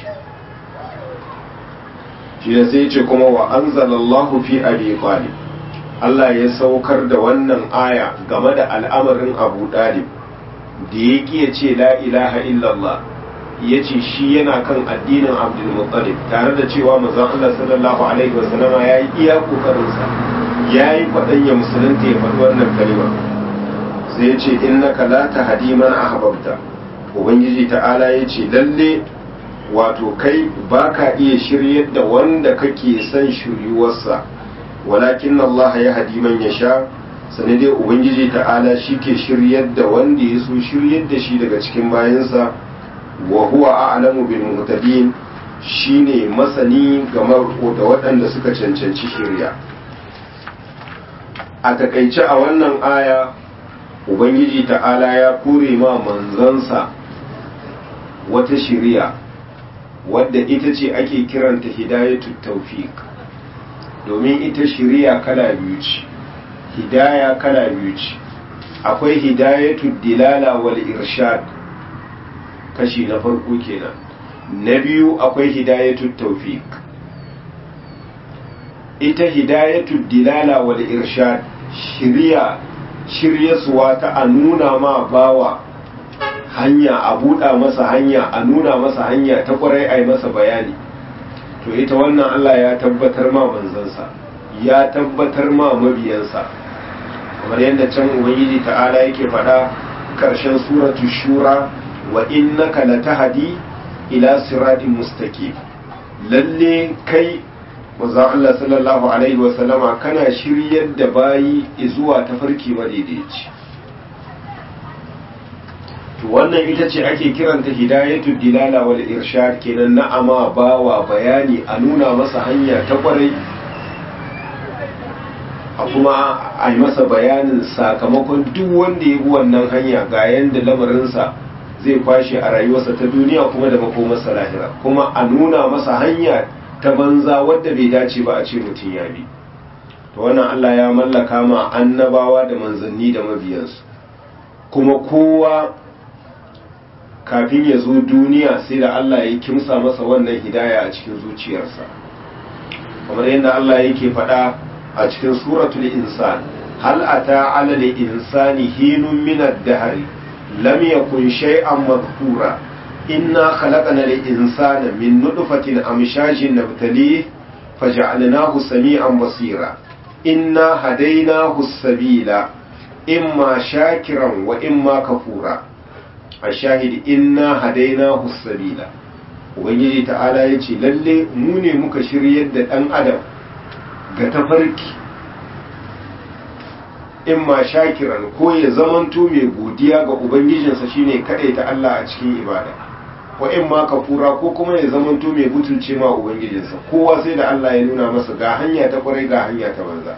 [SPEAKER 1] shi da sai ce kuma wa anzalallahu fi abi talib Allah ya saukar da wannan aya game da al'amarin Abu Dalib da ya ya ce la ilaha illallah ya ce shi yana kan addinin abdulmuttalib tare da cewa mazan Allah sallallahu alaihi wasallama ya yi iya kokarinsa ya yi faɗan ya musulunta ya faɗi wannan kalima sai ya ce innaka la tahdi man ahbabta ubangiji ta'ala ya ce lalle wato kai baka iya shiryar da wanda kake son shiryuwarsa walakin Allah ya hadi man yasha sane dai ubangiji ta'ala shi ke shiryar da wanda ya so shiryar da shi daga cikin bayansa wa huwa a'lamu bil muhtadin shine masani game da waɗanda suka cancanci shirya a takaice a wannan aya ubangiji ta'ala ya kure ma manzansa wata shiriya wadda ita ce ake kiranta hidayatu tawfiq domin ita shiriya kala biyu ce hidaya kala biyu ce akwai hidayatu dilala wal irshad kashi na farko kenan na biyu akwai hidayatu tawfiq ita hidayatu dilala wal irshad shiriya shiryasuwa ta a nuna ma bawa hanya a buɗa masa hanya a nuna masa hanya ta kwarai a yi masa bayani to ita wannan Allah ya tabbatar ma manzansa ya tabbatar ma mabiyansa kamar yadda can ubangiji ta'ala yake faɗa ƙarshen suratu shura wa innaka latahdi ila siratin mustaqim lalle kai manzo Allah sallallahu alaihi wa sallama kana shiryar da bayi zuwa tafarki madaidaici to wannan ita ce ake kiranta hidayatu dilala wal irshad kenan na'ama bawa bayani a nuna masa hanya ta kwarai a kuma a yi masa bayanin sakamakon duk wanda ya bi wannan hanya ga yanda lamarinsa zai kwashe a rayuwarsa ta duniya kuma da makomarsa lahira kuma a nuna masa hanya ta banza wadda bai dace ba a ce mutum ya bi to wannan Allah ya mallaka ma annabawa da manzanni da mabiyansu kuma kowa kafin ya zo duniya sai da Allah ya kimsa masa wannan hidaya a cikin zuciyarsa kamar yadda Allah yake faɗa a cikin suratul insan hal ata ala lil insani hinun min ad-dahr lam yakun shay'an madhkura inna khalaqna lil insana min nutfatin amshajin nabtalih faj'alnahu sami'an basira inna hadaynahu as-sabila imma shakiran wa imma kafura ashahid inna hadaynahu as-sabila ubangiji ta'ala yace lalle mu ne muka shiryar da dan adam ga tafarki in ma shakiran ko ya zamanto mai godiya ga ubangijinsa shine ta Allah a cikin ibada wa in ma kafura ko kuma ya zamanto mai butulce ma ubangijinsa kowa sai da Allah ya nuna masa ga hanya ta kwarai ga hanya ta banza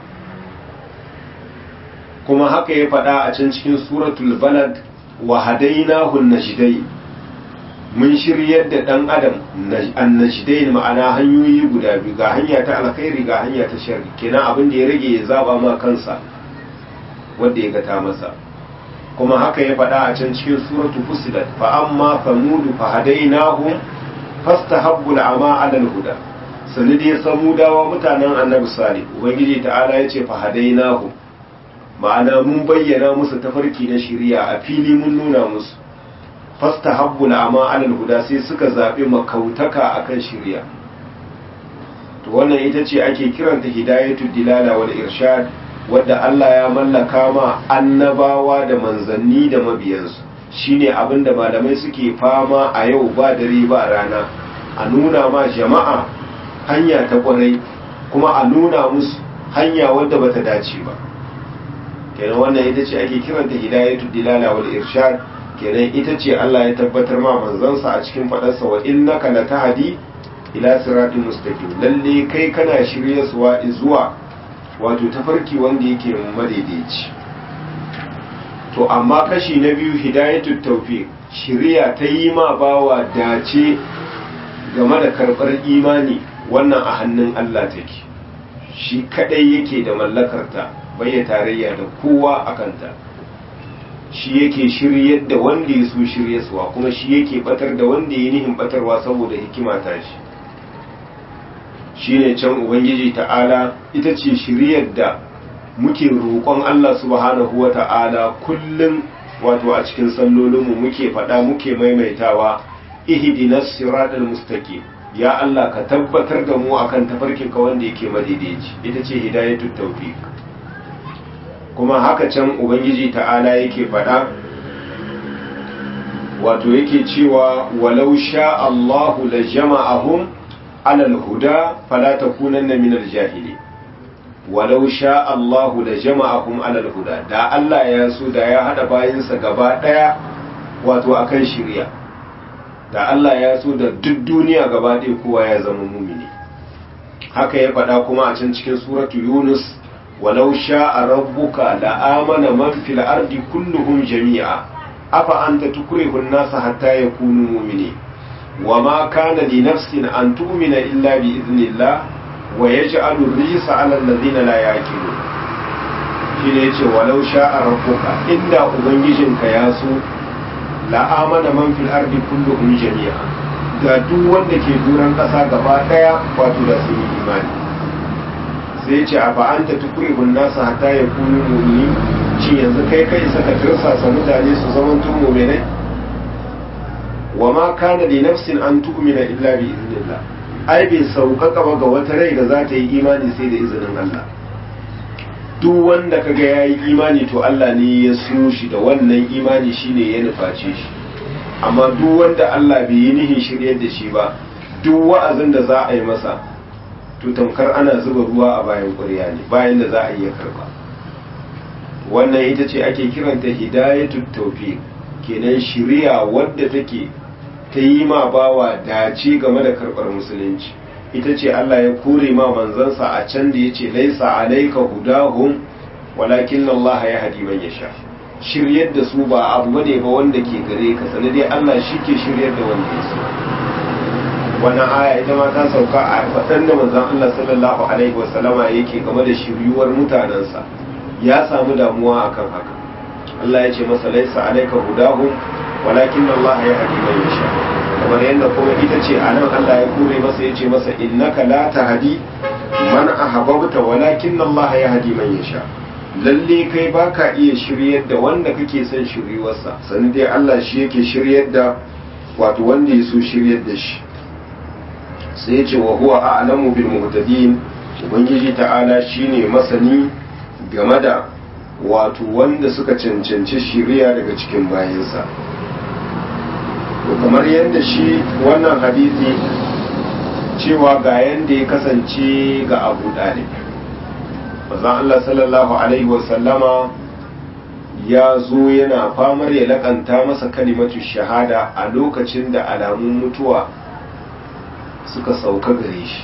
[SPEAKER 1] kuma haka ya faɗa a can cikin suratul balad wa hadainahu najdai mun shiryar da dan adam annajdain ma'ana hanyoyi guda biyu ga hanya ta alkhairi ga hanya ta sharri kenan abin da ya rage ya zaba ma kansa wanda ya ga ta masa kuma haka ya faɗa a can cikin suratu fusilat fa amma samudu fa hadainahum fastahabbu al'ama 'ala al-huda sanadi samudawa mutanen annabi salih ubangiji ta'ala ya ce fa hadainahum ma'ana mun bayyana musu tafarki na shari'a a fili mun nuna musu fastahabbu al'ama 'ala al-huda sai suka zabi makautaka akan shari'a to wannan ita ce ake kiranta hidayatul dilala wal irshad wadda Allah ya mallaka ma annabawa da manzanni da mabiyansu shine abin da malamai suke fama a yau ba dare ba rana a nuna ma jama'a hanya ta kwarai kuma a nuna musu hanya wadda bata dace ba kenan wannan ita ce ake kiranta hidayatu dilala wal irshad kenan ita ce Allah ya tabbatar ma manzansa a cikin fadarsa wa innaka latahdi ila siratin mustaqim lalle kai kana shiryarwa zuwa wato tafarki wanda yake madaidaici to amma kashi na biyu hidayatul tawfiq shiriya ta yi ma bawa dace game da karɓar imani wannan a hannun Allah take shi kadai yake da mallakarta bai tarayya da kowa a kanta shi yake shiryar da wanda ya so shiryaswa kuma shi yake batar da wanda ya nihin batarwa saboda hikima ta shi shine can ubangiji ta'ala ita ce shiryar da muke roƙon Allah subhanahu wa ta'ala kullum wato a cikin sallolinmu muke faɗa muke maimaitawa ihdinas siratal mustaqim ya Allah ka tabbatar da mu akan tafarkin ka wanda yake madaidaici ita ce hidayatut tawfiq kuma haka can ubangiji ta'ala yake faɗa wato yake cewa walau sha Allahu la jama'ahum alal huda fala takunanna minal jahili walau sha Allahu la jama'ahum alal huda da Allah ya so da ya hada bayinsa gaba daya wato akan shirya da Allah ya so da duk duniya gaba ɗaya kowa ya zama mumini haka ya faɗa kuma a can cikin suratu Yunus walau sha'a rabbuka la amana man fil ardi kulluhum jami'a afa anta tukrihu an-nasa hatta yakunu mu'minin وما كان لنفس أن تؤمن إلا بإذن الله ويجعل الرجس على الذين لا يعقلون shine yace walau sha'a rabbuka inda ubangijinka ya so la amana man fil ardi kulluhum jami'a da duk wanda ke duran kasa gaba daya wato da su yi imani sai yace a fa anta tukrihun nasa hatta yakunu mu'minin shi yanzu kai kai saka tirsasa mutane su zama tun mu'minai wa ma kana li nafsin an tu'mina illa bi iznillah ai bai sauƙaƙa ba ga wata rai da za ta yi imani sai da izinin Allah duk wanda kaga yayi imani to Allah ne ya so shi da wannan imani shine ya nuface shi amma duk wanda Allah bai yi nihin shiryar da shi ba duk wa'azin da za a yi masa to tamkar ana zuba ruwa a bayan ƙwarya ne bayan da za a iya karba wannan ita ce ake kiranta hidayatul tawfiq kenan shiriya wadda take ta yi ma bawa dace game da karɓar musulunci ita ce Allah ya kore ma manzansa a can da ya ce laisa alaika hudahum walakin Allah ya hadi man yasha shiryar da su ba abu bane ba wanda ke gare ka sani dai Allah shi ke shiryar da wanda ya so wannan aya ita ma ta sauka a faɗan da manzon Allah sallallahu alaihi wasallama yake game da shiryuwar mutanensa ya samu damuwa akan haka Allah ya ce masa laisa alaika hudahum walakin Allah ya hadi man yasha kamar yadda kuma ita ce a nan Allah ya kure masa ya ce masa innaka la tahdi man ahbabta walakin Allah ya hadi man yasha lalle kai baka iya shiryar da wanda kake son shiryuwarsa sani dai Allah shi yake shiryar da wato wanda ya so shiryar da shi sai ya ce wa huwa a'lamu bil muhtadin ubangiji ta'ala shine masani game da wato wanda suka cancanci shiriya daga cikin bayansa to kamar yadda shi wannan hadisi cewa ga yadda ya kasance ga abu dalib bazan Allah sallallahu alaihi wasallama ya zo yana famar ya lakanta masa kalimatu shahada a lokacin da alamun mutuwa suka sauka gare shi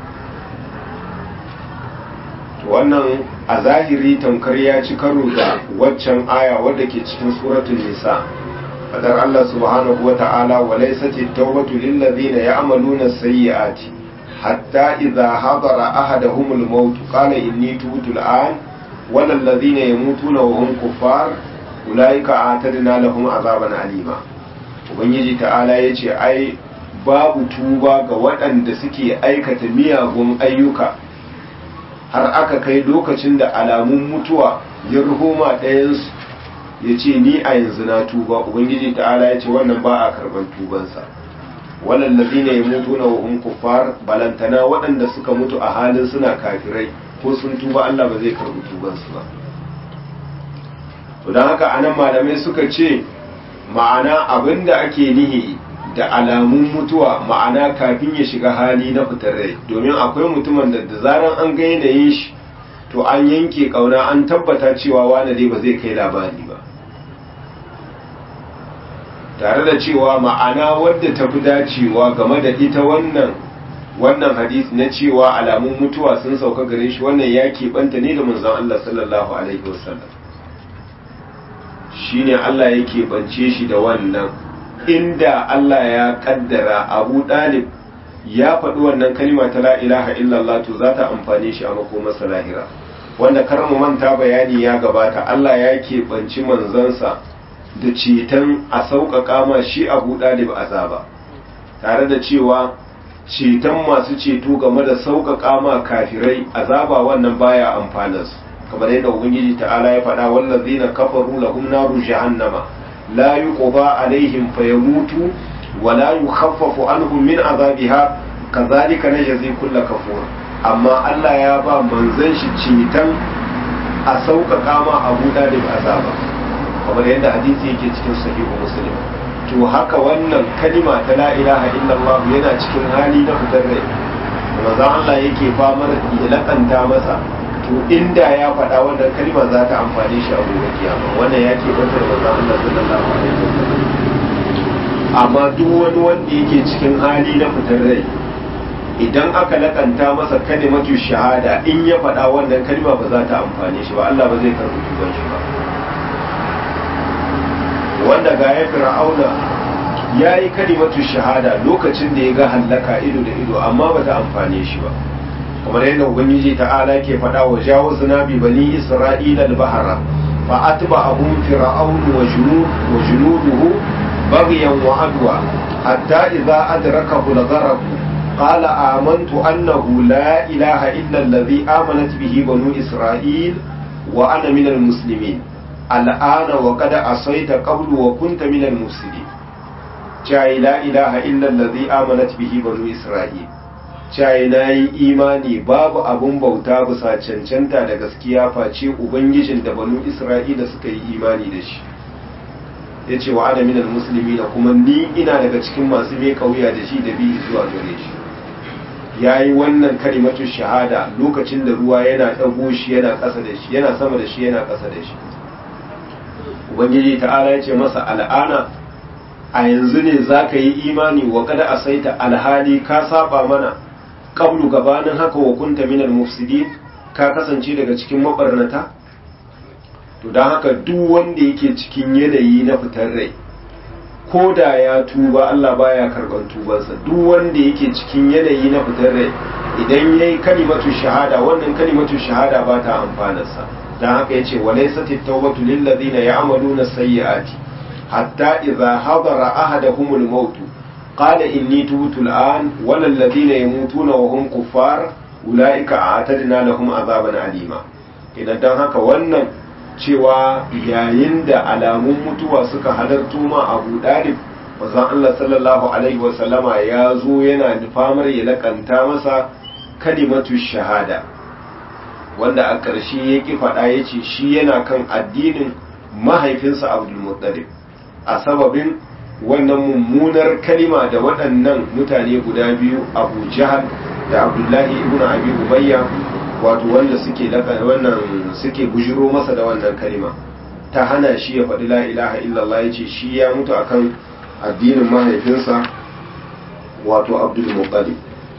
[SPEAKER 1] wannan a zahiri tamkar ya ci karo da waccan aya wadda ke cikin suratun nisa fadar Allah subhanahu wata'ala wa laysat at-tawbatu lil ladina ya'maluna as-sayyi'ati hatta idha hadara ahaduhum al-maut qala inni tubtu al-an wal ladina yamutuna wa hum kuffar ulaika a'tadna lahum azaban alima ubangiji ta'ala yace ai babu tuba ga waɗanda suke aikata miyagun ayyuka har aka kai lokacin da alamun mutuwa ya ruhoma ɗayansu ya ce ni a yanzu na tuba ubangiji ta'ala ya ce wannan ba a karɓar tubansa wallallazi ne ya mutu na wahun kuffar balantana waɗanda suka mutu a halin suna kafirai ko sun tuba Allah ba zai karɓi tubansu ba to don haka anan malamai suka ce ma'ana abin da ake nihi da alamun mutuwa ma'ana kafin ya shiga hali na fitar rai domin akwai mutumin da da zaran an ga yanayin shi to an yanke kauna an tabbata cewa wani dai ba zai kai labari ba tare da cewa ma'ana wadda ta fi dacewa game da ita wannan wannan hadisi na cewa alamun mutuwa sun sauka gare shi wannan ya keɓanta ne da manzon Allah sallallahu alaihi wasallam shine Allah ya keɓance shi da wannan inda Allah ya kaddara Abu Dalib ya faɗi wannan kalima ta la ilaha illallah to za ta amfane shi a makomarsa lahira wanda kar mu manta bayani ya gabata Allah ya keɓanci manzansa da ceton a sauƙaƙa ma shi Abu Dalib azaba tare da cewa ceton masu ceto game da sauƙaƙa ma kafirai azaba wannan baya amfanarsu kamar yadda ubangiji ta'ala ya faɗa wallazina kafaru lahum naru jahannama لا يقضى عليهم فيموتوا ولا يخفف عنهم من عذابها كذلك نجزي كل كفور amma Allah ya ba manzon shi ceton a sauƙaƙa ma Abu Dalib azaba kamar yadda hadisi yake cikin sahihu Muslim to haka wannan kalima ta la ilaha illallah yana cikin hali na fitar rai manzon Allah yake famar ya lakanta masa to inda ya faɗa wannan kalma za ta amfane shi a gobe kiyama wannan ya ke bata da manzon Allah sallallahu alaihi wasallam amma duk wani wanda yake cikin hali na fitar rai idan aka lakanta masa kalimatu shahada in ya faɗa wannan kalma ba za ta amfane shi ba Allah ba zai karɓi tuban shi ba wanda ga ya fir'auna ya yi kalimatu shahada lokacin da ya ga hallaka ido da ido amma ba ta amfane shi ba kamar yadda ubangiji ta'ala ke faɗa wa jawazna bi bani isra'ila al-bahra fa atba'ahum fir'aun wa junud wa junuduhu baghyan wa adwa hatta idza adrakahu al-gharq qala amantu annahu la ilaha illa alladhi amanat bihi banu isra'il wa ana min al-muslimin al'ana wa qad asayta qablu wa kunta min al-mufsidin la ilaha illa alladhi amanat bihi banu isra'il cayi na yi imani babu abun bauta bisa cancanta da gaskiya face ubangijin da banu isra'ila suka yi imani da shi ya ce wa adamin musulmi da kuma ni ina daga cikin masu mai kauya da shi da bi zuwa gare shi ya yi wannan kalimatu shahada lokacin da ruwa yana ɗago shi yana ƙasa da shi yana sama da shi yana ƙasa da shi ubangiji ta'ala ya ce masa al'ana a yanzu ne za ka yi imani wa kada a saita alhali ka saba mana qablu gabanin haka wa kunta minal mufsidin ka kasance daga cikin mabarnata to dan haka duk wanda yake cikin yanayi na fitar rai ko da ya tuba Allah baya karban tubansa duk wanda yake cikin yanayi na fitar rai idan yayi kalimatu shahada wannan kalimatu shahada ba ta amfanarsa dan haka yace walaysat at-tawbatu lil ladina ya'maluna sayyi'ati hatta idza hadara ahaduhumul maut قال إني تبت الآن ولا الذين يموتون وهم كفار أولئك أعتدنا لهم عذابا أليما idan don haka wannan cewa yayin da alamun mutuwa suka halartu ma abu dalib mazan Allah sallallahu alaihi wasallama ya zo yana nufamar ya lakanta masa kalimatu shahada wanda a ƙarshe ya ƙi faɗa ya ce shi yana kan addinin mahaifinsa abdulmuttalib a sababin wannan mummunar kalima da waɗannan mutane guda biyu abu jahal da abdullahi ibn abi ubayya wato wanda suke wannan suke bujiro masa da wannan kalima ta hana shi ya faɗi la ilaha illallah ya ce shi ya mutu akan addinin mahaifinsa wato abdul muttalib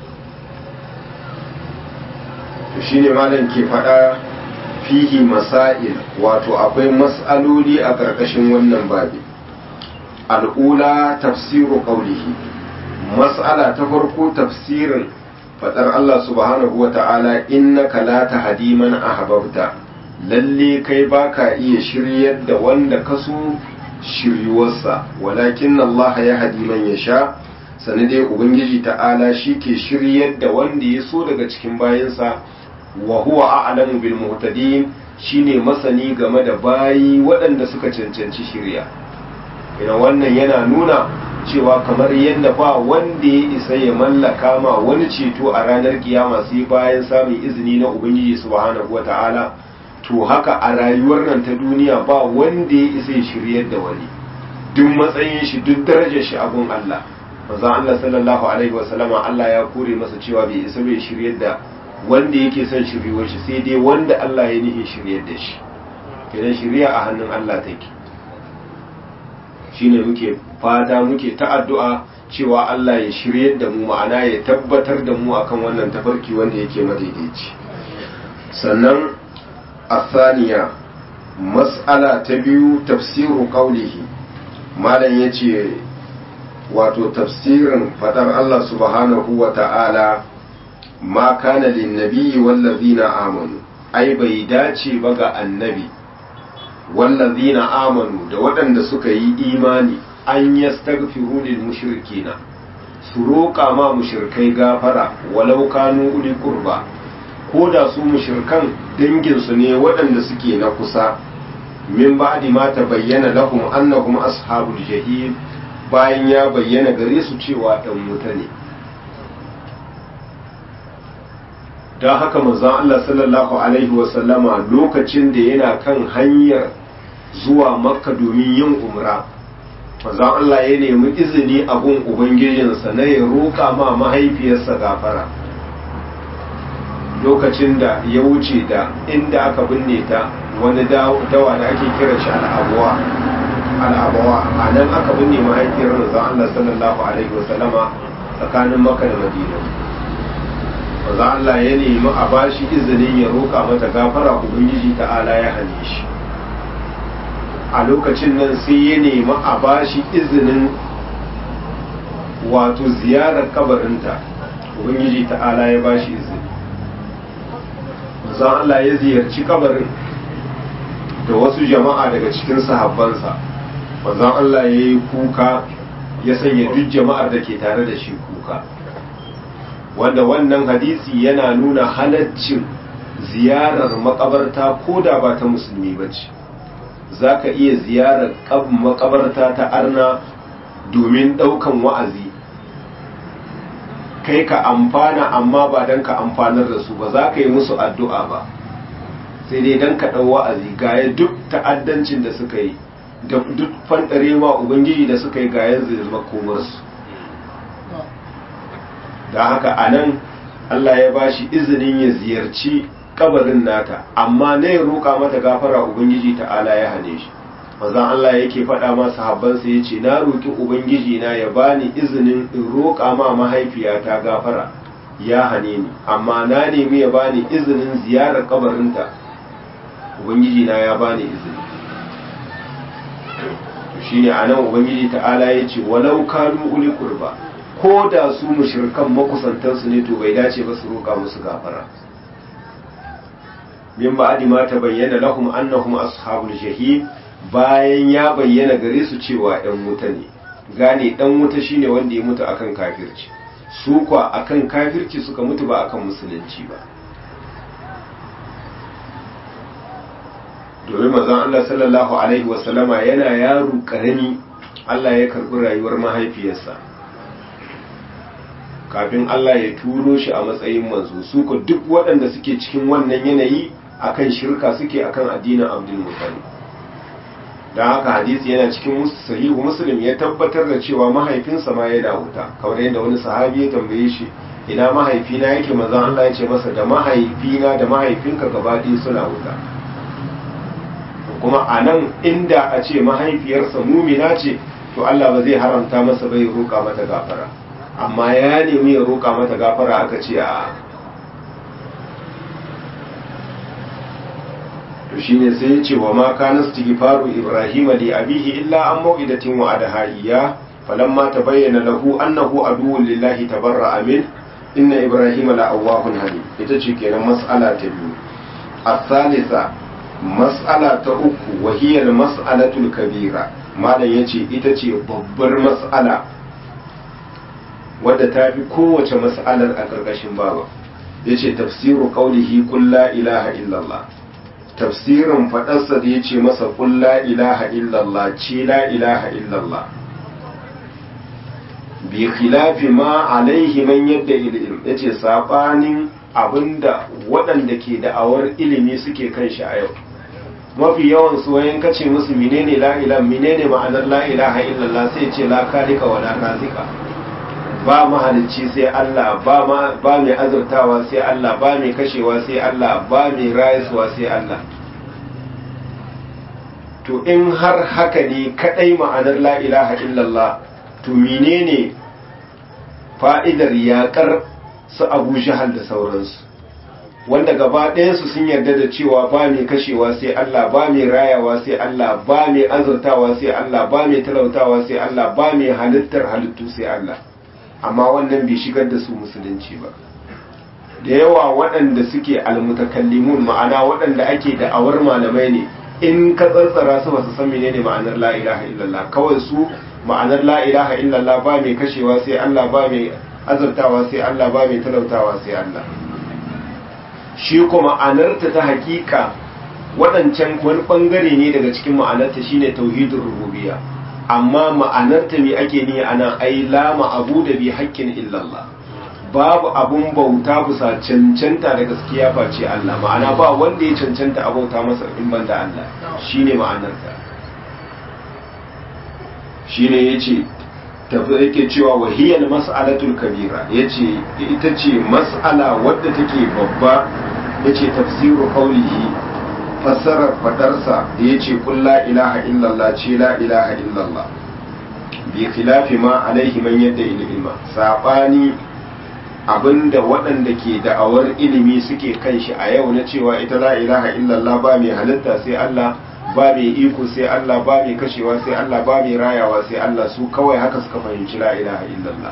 [SPEAKER 1] to shine malam ke faɗa fihi masail wato akwai mas'aloli a ƙarƙashin wannan babi al'ula tafsiru qawlihi mas'ala ta farko tafsirin fadar Allah subhanahu wa ta'ala innaka la tahdi man ahbabta lalle kai baka iya shiryar da wanda kaso shiryuwarsa walakin Allah ya hadi man yasha sani dai ubangiji ta'ala shi ke shiryar da wanda ya so daga cikin bayansa wa huwa a'lamu bil muhtadin shine masani game da bayi waɗanda suka cancanci shirya ina wannan yana nuna cewa kamar yadda ba wanda ya isa ya mallaka ma wani ceto a ranar kiyama sai bayan samun izini na ubangiji subhanahu wata'ala to haka a rayuwar nan ta duniya ba wanda ya isa ya shiryar da wani duk matsayin shi duk darajar shi abun Allah manzo Allah sallallahu alaihi wasallama Allah ya kore masa cewa bai isa bai shiryar da wanda yake son shiryuwar shi sai dai wanda Allah ya nihin shiryar da shi kenan shirya a hannun Allah take shine muke fata muke ta addu'a cewa Allah ya shiryar da mu ma'ana ya tabbatar da mu akan wannan tafarki wanda yake madaidaici sannan asaniya mas'ala ta biyu tafsiru qaulihi malam yace wato tafsirin fadar Allah subhanahu wa ta'ala ma kana lin nabiyyi wallazina amanu ai bai dace ba ga annabi wallazina amanu da waɗanda suka yi imani an yastaghfiru lil mushrikina su roƙa ma mushrikai gafara walau kanu uli qurba ko da su mushrikan dangin su ne waɗanda suke na kusa min ba'di ma tabayyana lahum annahum ashabul jahim bayan ya bayyana gare su cewa ɗan wuta ne don haka manzon Allah sallallahu alaihi wasallama lokacin da yana kan hanyar zuwa makka domin yin umra manzon Allah ya nemi izini a gun ubangijinsa na ya roƙa ma mahaifiyarsa gafara lokacin da ya wuce da inda aka binne ta wani dawa da ake kira shi al'abuwa al'abawa a nan aka binne mahaifiyar manzon Allah sallallahu alaihi wasallama tsakanin makka da madina manzo Allah ya nemi a bashi izinin ya roƙa mata gafara ubangiji ta'ala ya hane shi a lokacin nan sai ya nemi a bashi izinin wato ziyarar kabarinta ubangiji ta'ala ya bashi izini manzo Allah ya ziyarci kabarin da wasu jama'a daga cikin sahabbansa manzo Allah ya yi kuka ya sanya duk jama'ar da ke tare da shi kuka wanda wannan hadisi yana nuna halaccin ziyarar makabarta ko da ba ta musulmi ba ce za ka iya ziyarar makabarta ta arna domin ɗaukan wa'azi kai ka amfana amma ba don ka amfanar da su ba za ka yi musu addu'a ba sai dai don ka ɗau wa'azi gaya duk ta'addancin da suka yi da duk fanɗarewa ubangiji da suka yi gayan zai zama komarsu da haka a nan Allah ya bashi izinin ya ziyarci kabarin nata amma na ya roƙa mata gafara ubangiji ta'ala ya hane shi manzon Allah yake faɗa ma sahabbansa ya ce na roƙi ubangiji na ya bani izinin in roƙa ma mahaifiyata gafara ya hane ni amma na nemi ya bani izinin ziyarar kabarinta ubangiji na ya bani izini shine anan ubangiji ta'ala ya ce walau kanu uli qurba ko da su mushrikan makusantansu ne to bai dace ba su roƙa musu gafara min ba'di ma bayyana lahum annahum ashabul jahim bayan ya bayyana gare su cewa ɗan wuta ne gane ɗan wuta shine wanda ya mutu akan kafirci su kwa akan kafirci suka mutu ba akan musulunci ba domin manzon Allah sallallahu alaihi wasallama yana yaro karami Allah ya karbi rayuwar mahaifiyarsa kafin Allah ya turo shi a matsayin manzo su ko duk waɗanda suke cikin wannan yanayi akan shirka suke akan addinin Abdul Muttalib dan haka hadisi yana cikin sahihu Muslim ya tabbatar da cewa mahaifinsa ma yana wuta kamar yadda wani sahabi ya tambaye shi ina mahaifina yake manzon Allah ya ce masa da mahaifina da mahaifinka gaba ɗaya suna wuta kuma a nan inda a ce mahaifiyarsa mumina ce to Allah ba zai haramta masa bai roƙa mata gafara amma ya nemi ya roƙa mata gafara aka ce a to shine sai ya ce wa ma kana istighfaru ibrahim li abihi illa an mau'idatin wa adhaiya falamma tabayyana lahu annahu aduwwun lillahi tabarra'a min inna ibrahim la awwahun halim ita ce kenan mas'ala ta biyu الثالثة مسألة أخو وهي المسألة الكبيرة malam ya ce ita ce babbar mas'ala wadda ta fi kowace mas'alar a ƙarƙashin baba ya ce tafsiru ƙaunihi kulla ilaha illallah tafsirin faɗarsa da ya ce masa kulla ilaha illallah ce la ilaha illallah bi khilafi ma alaihi man yadda ilm ya ce saɓanin abinda waɗanda ke da'awar ilimi suke kan shi a yau mafi yawan su wayan kace musu menene la ilaha menene ma'anar la ilaha illallah sai ce la kalika wa la razika ba mahalicci sai Allah ba ma ba mai azurtawa sai Allah ba mai kashewa sai Allah ba mai rayuwa sai Allah to in har haka ne kadai ma'anar la ilaha illallah to menene fa'idar yaƙar su abu jahal da sauransu wanda gaba ɗayansu sun yarda da cewa ba mai kashewa sai Allah ba mai rayawa sai Allah ba mai azurtawa sai Allah ba mai talautawa sai Allah ba mai halittar halittu sai Allah amma wannan bai shigar da su musulunci ba da yawa waɗanda suke almutakallimun ma'ana waɗanda ake da'awar malamai ne in ka tsantsara su ba su san menene ma'anar la ilaha illallah kawai su ma'anar la ilaha illallah ba mai kashewa sai Allah ba mai azurtawa sai Allah ba mai talautawa sai Allah shi kuma ma'anarta ta hakika waɗancan wani ɓangare ne daga cikin ma'anarta shine tauhidin rububiyya amma ma'anarta me ake ni ana ai la abu da bi haƙƙin illallah babu abun bauta bisa cancanta da gaskiya face Allah ma'ana ba wanda ya cancanta a bauta masa in banda Allah shine ma'anarta shine yace tafi yake cewa wahiyar mas'alatul kabira yace ita ce mas'ala wadda take babba yace tafsiru qawlihi fassarar fadarsa da yace qul la ilaha illallah ce la ilaha illallah bi khilafi ma alaihi man yadda ilma sabani abinda waɗanda ke da'awar ilimi suke kan shi a yau na cewa ita la ilaha illallah ba mai halitta sai Allah ba mai iko sai Allah ba mai kashewa sai Allah ba mai rayawa sai Allah su kawai haka suka fahimci la ilaha illallah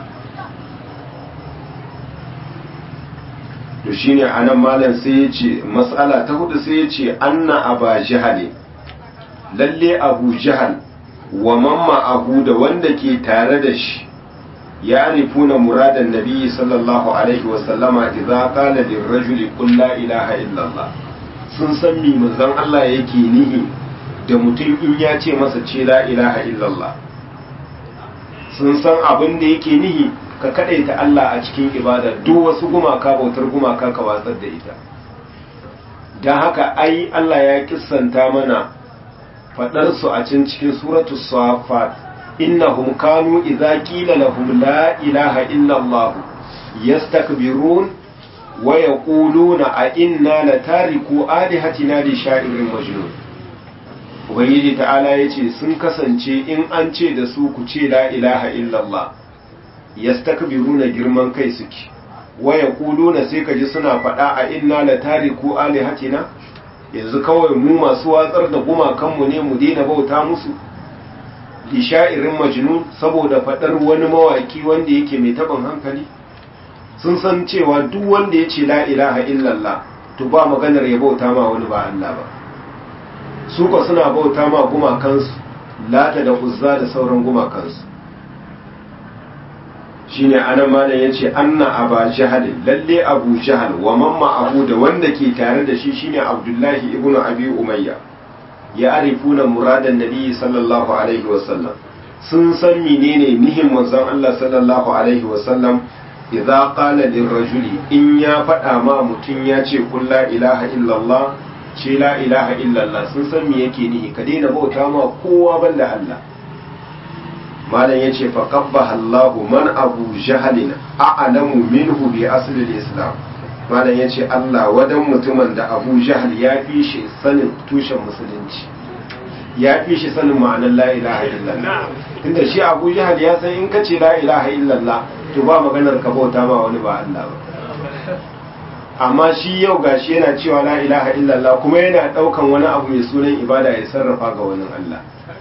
[SPEAKER 1] to shine anan malam sai ya ce mas'ala ta hudu sai ya ce anna aba jahal lalle abu jahal wa mamma abu da wanda ke tare da shi ya rifuna muradan nabi sallallahu alaihi wasallama idza qala lirrajuli qul la ilaha illallah sun san mi manzon Allah yake nihi da mutum in ya ce masa ce la ilaha illallah sun san abin da yake nihi ka kadaita Allah a cikin ibada duk wasu gumaka bautar gumaka ka watsar da ita don haka ai Allah ya kissanta mana fadar su a cikin cikin suratu safat innahum kanu idza qila lahum la ilaha illallah yastakbirun wa yaquluna a inna latariku alihatina li sha'irin majnun ubangiji ta'ala ya ce sun kasance in an ce da su ku ce la ilaha illallah yastakbiruna girman kai suke waya kuluna sai ka ji suna faɗa a inna la tariku alihatina yanzu kawai mu masu watsar da gumakanmu ne mu daina bauta musu li sha'irin majnun saboda faɗar wani mawaki wanda yake mai taɓin hankali sun san cewa duk wanda ya ce la ilaha illallah to ba maganar ya bauta ma wani ba Allah ba su ko suna bauta ma gumakansu lata da uzza da sauran gumakansu shine anan malam yace anna aba jahal lalle abu jahal wa mamma abu da wanda ke tare da shi shine abdullahi ibnu abi umayya ya arifuna muradan nabi sallallahu alaihi wasallam sun san menene nihin manzon Allah sallallahu alaihi wasallam idza qala lirrajuli in ya faɗa ma mutum ya ce kun la ilaha illallah ce la ilaha illallah sun san me yake nihi ka daina bauta ma kowa banda Allah malam yace fa qabbaha Allahu man abu jahalin a'lamu minhu bi asli islam malam yace Allah wadan mutumin da Abu Jahal ya fi shi sanin tushen musulunci ya fi shi sanin ma'anar la ilaha illallah tunda shi Abu Jahal ya san in kace la ilaha illallah to ba maganar ka bauta ma wani ba Allah ba amma shi yau gashi yana cewa la ilaha illallah kuma yana daukan wani abu mai sunan ibada ya sarrafa ga wani Allah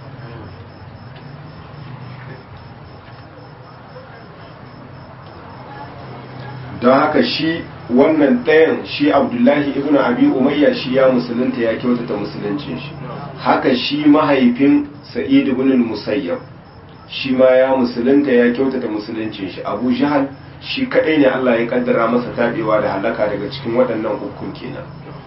[SPEAKER 1] don haka shi wannan ɗayan shi abdullahi ibn abi umayya shi ya musulunta ya kyautata musuluncin shi haka shi mahaifin sa'id ibn musayyab shi ma ya musulunta ya kyautata musuluncin shi abu jahal shi kadai ne Allah ya kaddara masa tabewa da halaka daga cikin waɗannan hukun kenan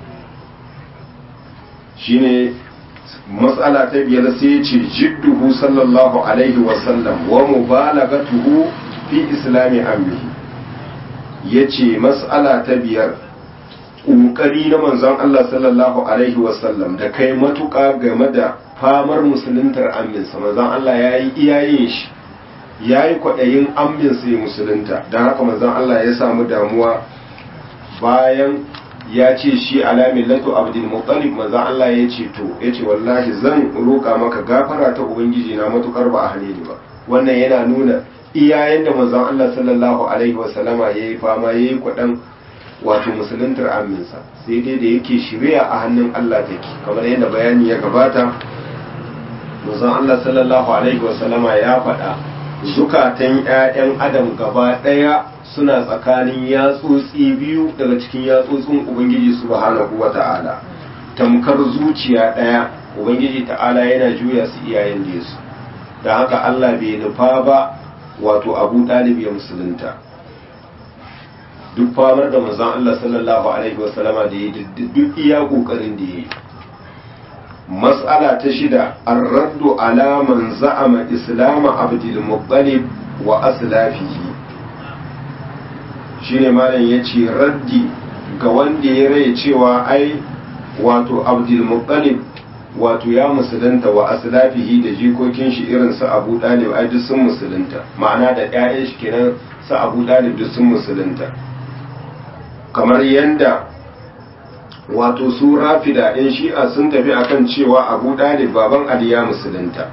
[SPEAKER 1] shine matsala ta biyar sai ya ce jidduhu sallallahu alaihi wasallam wa mubalagatuhu fi islami amrihi ya ce matsala ta biyar ƙoƙari na manzon Allah sallallahu alaihi wasallam da kai matuƙa game da famar musuluntar aminsa manzon Allah ya yi iyayen shi ya yi kwaɗayin aminsa ya musulunta don haka manzon Allah ya samu damuwa bayan ya ce shi alamin lato abdul muttalib manzon Allah ya ce to ya ce wallahi zan roƙa maka gafara ta ubangiji na matukar ba a hane ni ba wannan yana nuna iyayen da manzon Allah sallallahu alaihi wasallama ya yi fama ya yi kwaɗan wato musuluntar aminsa sai dai da yake shirya a hannun Allah take kamar yadda bayani ya gabata manzon Allah sallallahu alaihi wasallama ya faɗa zukatan 'ya'yan adam gaba ɗaya suna tsakanin yatsotsi biyu daga cikin yatsotsin ubangiji subhanahu wata'ala tamkar zuciya ɗaya ubangiji ta'ala yana juya su iyayen da su da haka Allah bai nufa ba wato abu ɗalib ya musulunta duk famar da manzon Allah sallallahu alaihi wasallama da ya duk iya kokarin da ya yi mas'ala ta shida ar-raddu ala man za'ama islam abdul muttalib wa aslafihi shine malam yace raddi ga wanda ya rai cewa ai wato abdul muttalib wato ya musulunta wa aslafihi da jikokin shi irin su abu dalib ai duk sun musulunta ma'ana da ƴaƴan shi kenan su abu dalib duk sun musulunta kamar yanda wato su rafida ɗin shi'a sun tafi akan cewa abu dalib baban ali ya musulunta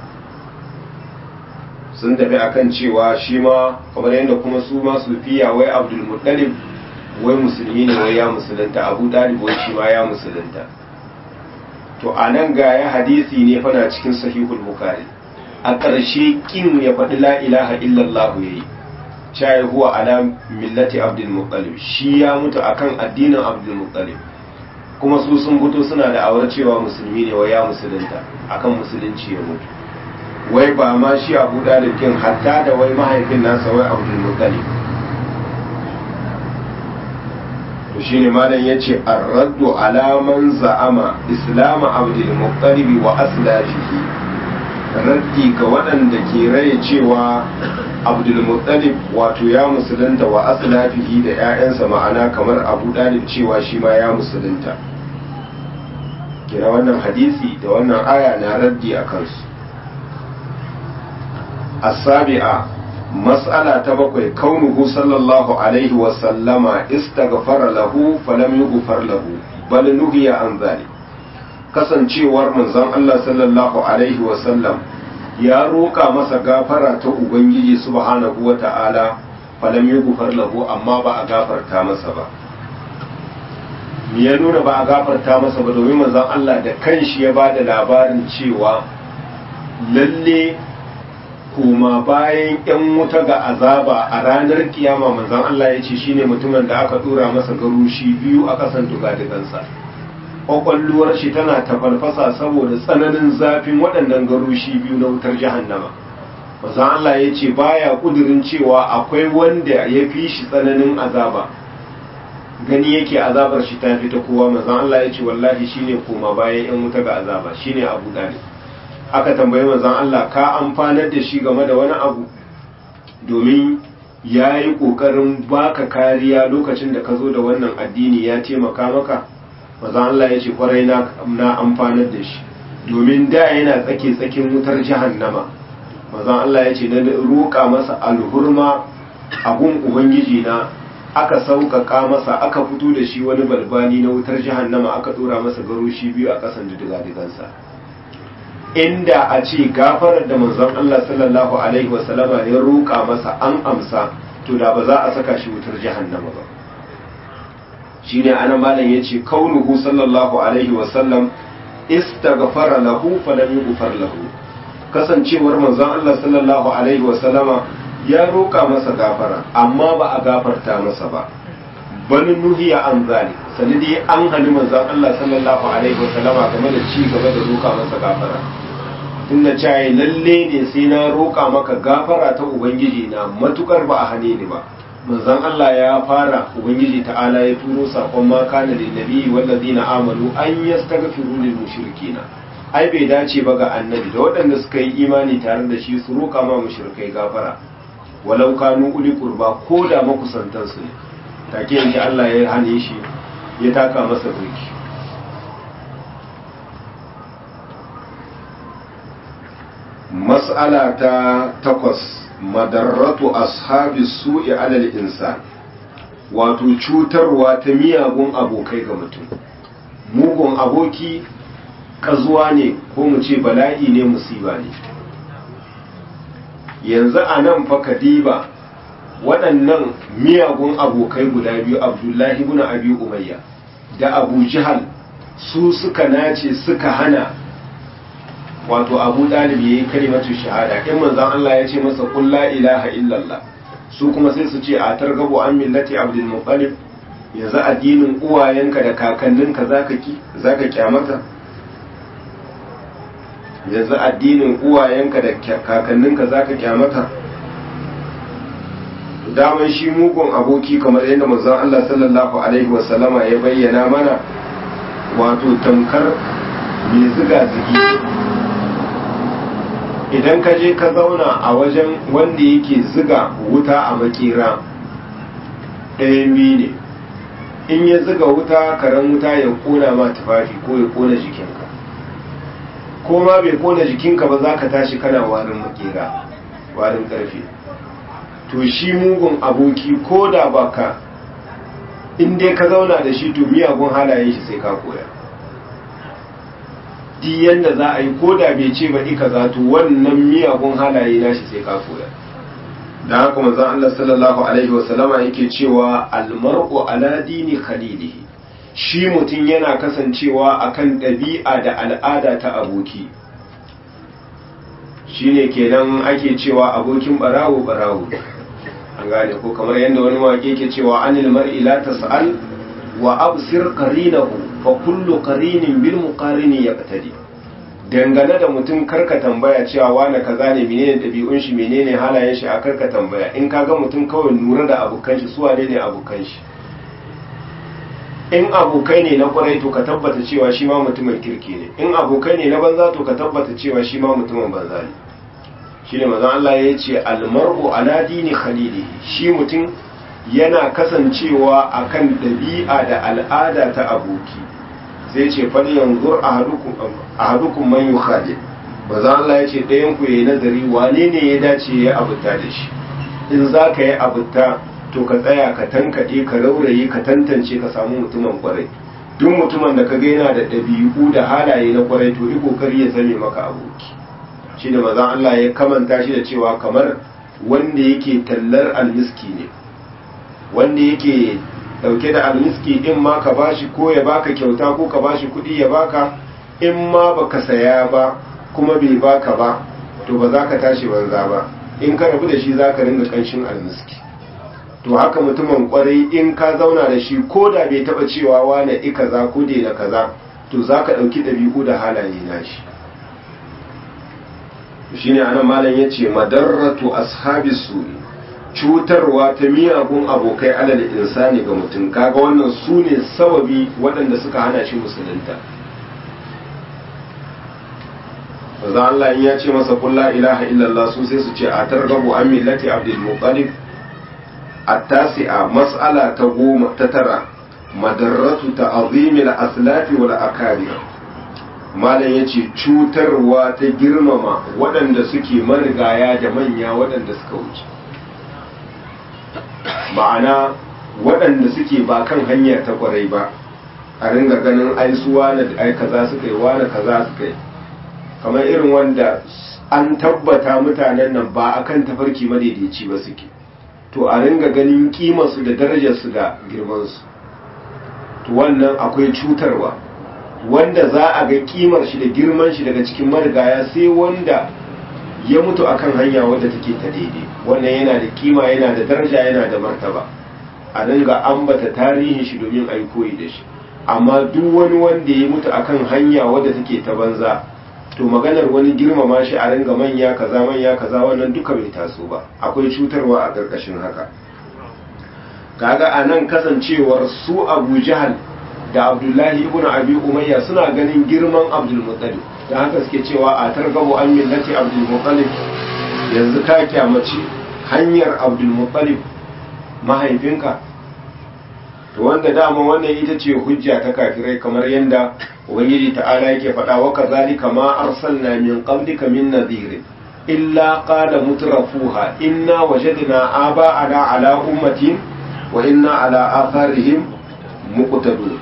[SPEAKER 1] sun tafi akan cewa shi ma kamar yadda kuma su ma su fiya wai abdul muttalib wai musulmi ne wai ya musulunta abu dalib wai shi ma ya musulunta to a nan ga ya hadisi ne fana cikin sahihul bukhari a ƙarshe kin ya faɗi la ilaha illallah ya yi shayi huwa ala millati abdul muttalib shi ya mutu akan addinin abdul muttalib kuma su sun fito suna da awar cewa musulmi ne wai ya musulunta akan musulunci ya mutu wai ba ma shi abu dalib kin hatta da wai mahaifin nasa wai abdul muttalib to shine malam yace ar-raddu ala man za'ama islam abdul muttalib wa aslafihi raddi ga waɗanda ke raye cewa abdul muttalib wato ya musulunta wa aslafihi da ƴaƴansa ma'ana kamar abu dalib cewa shi ma ya musulunta kira wannan hadisi da wannan aya na raddi a kansu as-sabi'a mas'ala ta bakwai kaunuhu sallallahu alaihi wa sallama istaghfara lahu falam yughfar lahu bal nuhiya an zalik kasancewar manzon Allah sallallahu alaihi wa sallam ya roƙa masa gafara ta ubangiji subhanahu wa ta'ala falam yughfar lahu amma ba a gafarta masa ba me ya nuna ba a gafarta masa ba domin manzon Allah da kanshi ya ba da labarin cewa lalle kuma bayan yan wuta ga azaba a ranar kiyama manzon Allah ya ce shine mutumin da aka dora masa garushi biyu a kasan dugadigansa kwakwalluwar shi tana tafalfasa saboda tsananin zafin waɗannan garushi biyu na wutar jahannama manzon Allah ya ce baya kudirin cewa akwai wanda ya fi shi tsananin azaba gani yake azabar shi ta fi ta kowa manzon Allah ya ce wallahi shine koma bayan yan wuta ga azaba shine Abu Dalib aka tambayi manzon Allah ka amfanar da shi game da wani abu domin ya yi ƙoƙarin baka kariya lokacin da ka zo da wannan addini ya taimaka maka manzon Allah ya ce kwarai na amfanar da shi domin da yana tsake tsakin wutar jahannama manzon Allah ya ce na roƙa masa alhurma abun ubangiji na aka sauƙaƙa masa aka fito da shi wani balbani na wutar jahannama aka ɗora masa garoshi biyu a ƙasan diga-digansa inda a ce gafarar da manzon Allah sallallahu alaihi wasallama ya roƙa masa an amsa to da ba za a saka shi wutar jahannama ba shine ana malam yace kaunuhu sallallahu alaihi wasallam istaghfara lahu falam yughfar lahu kasancewar manzon Allah sallallahu alaihi wasallama ya roka masa gafara amma ba a gafarta masa ba bani nuhiya an zalik sanadi an hali manzon Allah sallallahu alaihi wasallama game da ci gaba da roka masa gafara tunda cewa lalle ne sai na roka maka gafara ta ubangiji na matukar ba a hane ni ba manzon Allah ya fara ubangiji ta'ala ya turo sakon ma kana lin nabi wallazina amanu an yastaghfiru lil mushrikina ai bai dace ba ga annabi da waɗanda suka yi imani tare da shi su roka ma mushrikai gafara walau kanu uli qurba ko da makusantan su ne take yanki Allah ya hane shi ya taka masa burki mas'ala ta takwas madarratu ashabi su'i alal insan wato cutarwa ta miyagun abokai ga mutum mugun aboki kazuwa ne ko mu ce bala'i ne musiba ne yanzu a nan fa kadiba waɗannan miyagun abokai guda biyu abdullahi ibn abi umayya da abu jihal su suka nace suka hana wato abu dalib ya yi kalimatu shahada in manzan Allah ya ce masa kun la ilaha illallah su kuma sai su ce a targabu an millati abdul muttalib yanzu addinin uwayenka da kakanninka zaka ki zaka kyamata yanzu addinin uwayenka da kakanninka zaka kyamata daman shi mugun aboki kamar yadda manzon Allah sallallahu alaihi wasallama ya bayyana mana wato tamkar mai ziga zigi idan ka je ka zauna a wajen wanda yake ziga wuta a makera ɗayan biyu ne in ya ziga wuta karen wuta ya kona ma tufafi ko ya kona jikinka ko ma bai kona jikinka ba za ka tashi kana warin makera warin ƙarfe to shi mugun aboki ko da baka in dai ka zauna da shi to miyagun halayen shi sai ka koya di yanda za a yi ko da bai ce ba ika za to wannan miyagun halaye nashi sai ka koya da haka manzon Allah sallallahu alaihi wasallama yake cewa almar'u ala dini khalilihi shi mutum yana kasancewa akan ɗabi'a da al'ada ta aboki shine kenan ake cewa abokin barawo barawo an gane ko kamar yadda wani wake ke cewa anil mar'i la tas'al wa absir qarinahu fa kullu qarinin bil muqarini yaqtadi dangane da mutum karka tambaya cewa wane kaza ne menene dabi'un shi menene halayen shi a karka tambaya in kaga mutum kawai nura da abokan shi suwa ne abokan shi in abokai ne na kwarai to ka tabbata cewa shi ma mutumin kirki ne in abokai ne na banza to ka tabbata cewa shi ma mutumin banza ne shine manzon Allah ya ce almar'u ala dini khalilihi shi mutum yana kasancewa akan ɗabi'a da al'ada ta aboki sai ce fal yanzur ahadukum man yukhalid manzon Allah ya ce ɗayan ku yayi nazari wane ne ya dace ya abuta da shi in za ka yi abuta to ka tsaya ka tankaɗe ka rauraye ka tantance ka samu mutumin kwarai duk mutumin da ka ga yana da ɗabi'u da halaye na kwarai to yi kokari ya zame maka aboki shi da mazan Allah ya kamanta shi da cewa kamar wanda yake tallar almiski ne wanda yake dauke da almiski in ma ka bashi ko ya baka kyauta ko ka bashi kuɗi ya baka in ma baka saya ba kuma bai baka ba to ba za ka tashi banza ba in ka rabu da shi za ka ringa ƙanshin almiski to haka mutumin kwarai in ka zauna da shi ko da bai taba cewa wane i kaza ko da kaza to za ka ɗauki ɗabi'u da halaye na shi shine anan malam ya ce madarratu ashabi su'i cutarwa ta miyagun abokai alal insani ga mutum kaga wannan su ne sababi waɗanda suka hana shi musulunta Maza Allah in ya ce masa kulla ilaha illallah su sai su ce a targabu an millati abdul muttalib التاسعة مسألة تقوم تترى مدرة تعظيم الأسلاف والأكابر malam ya ce cutarwa ta girmama waɗanda suke marigaya da manya waɗanda suka wuce ma'ana waɗanda suke ba kan hanyar ta kwarai ba a ringa ganin aisuwa da ai kaza suka yi wani kaza suka yi kamar irin wanda an tabbata mutanen nan ba akan tafarki madaidaici ba suke to a ringa ganin kimarsu da darajarsu da girmansu to wannan akwai cutarwa wanda za a ga kimar shi da girman shi daga cikin marigaya sai wanda ya mutu akan hanya wadda take ta daidai wannan yana da kima yana da daraja yana da martaba a dinga ambata tarihin shi domin a yi koyi da shi amma duk wani wanda ya mutu akan hanya wadda take ta banza to maganar wani girmama shi a ringa manya kaza manya kaza wannan duka bai taso ba akwai cutarwa a ƙarƙashin haka kaga a nan kasancewar su abu jahal da abdullahi ibn abi umayya suna ganin girman abdul muttalib da haka suke cewa a targabu an millati abdul muttalib yanzu ka kyamaci hanyar abdul muttalib mahaifinka to wanda dama wannan ita ce hujja ta kafirai kamar yadda ubangiji ta'ala yake faɗa wa kazalika ma arsalna min qablika min nadhirin illa qala mutrafuha inna wajadna aba'ana ala ummatin wa inna ala atharihim muqtadun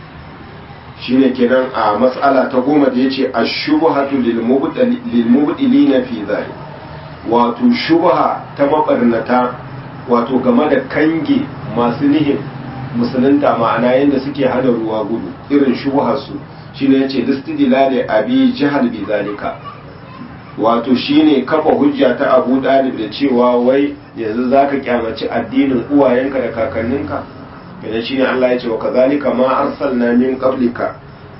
[SPEAKER 1] shine kenan a mas'ala ta goma da yace ash-shubhatu lil mubdilina fi dhalik wato shubha ta mabarnata wato game da kange masu nihin musulunta ma'ana yadda suke hana ruwa gudu irin shubharsu shine yace listidlali abi jahal bi zalika wato shine kafa hujja ta Abu Dalib da cewa wai yanzu zaka kyamaci addinin uwayenka da kakanninka kada shine Allah ya ce wa kazalika ma arsalna min qablika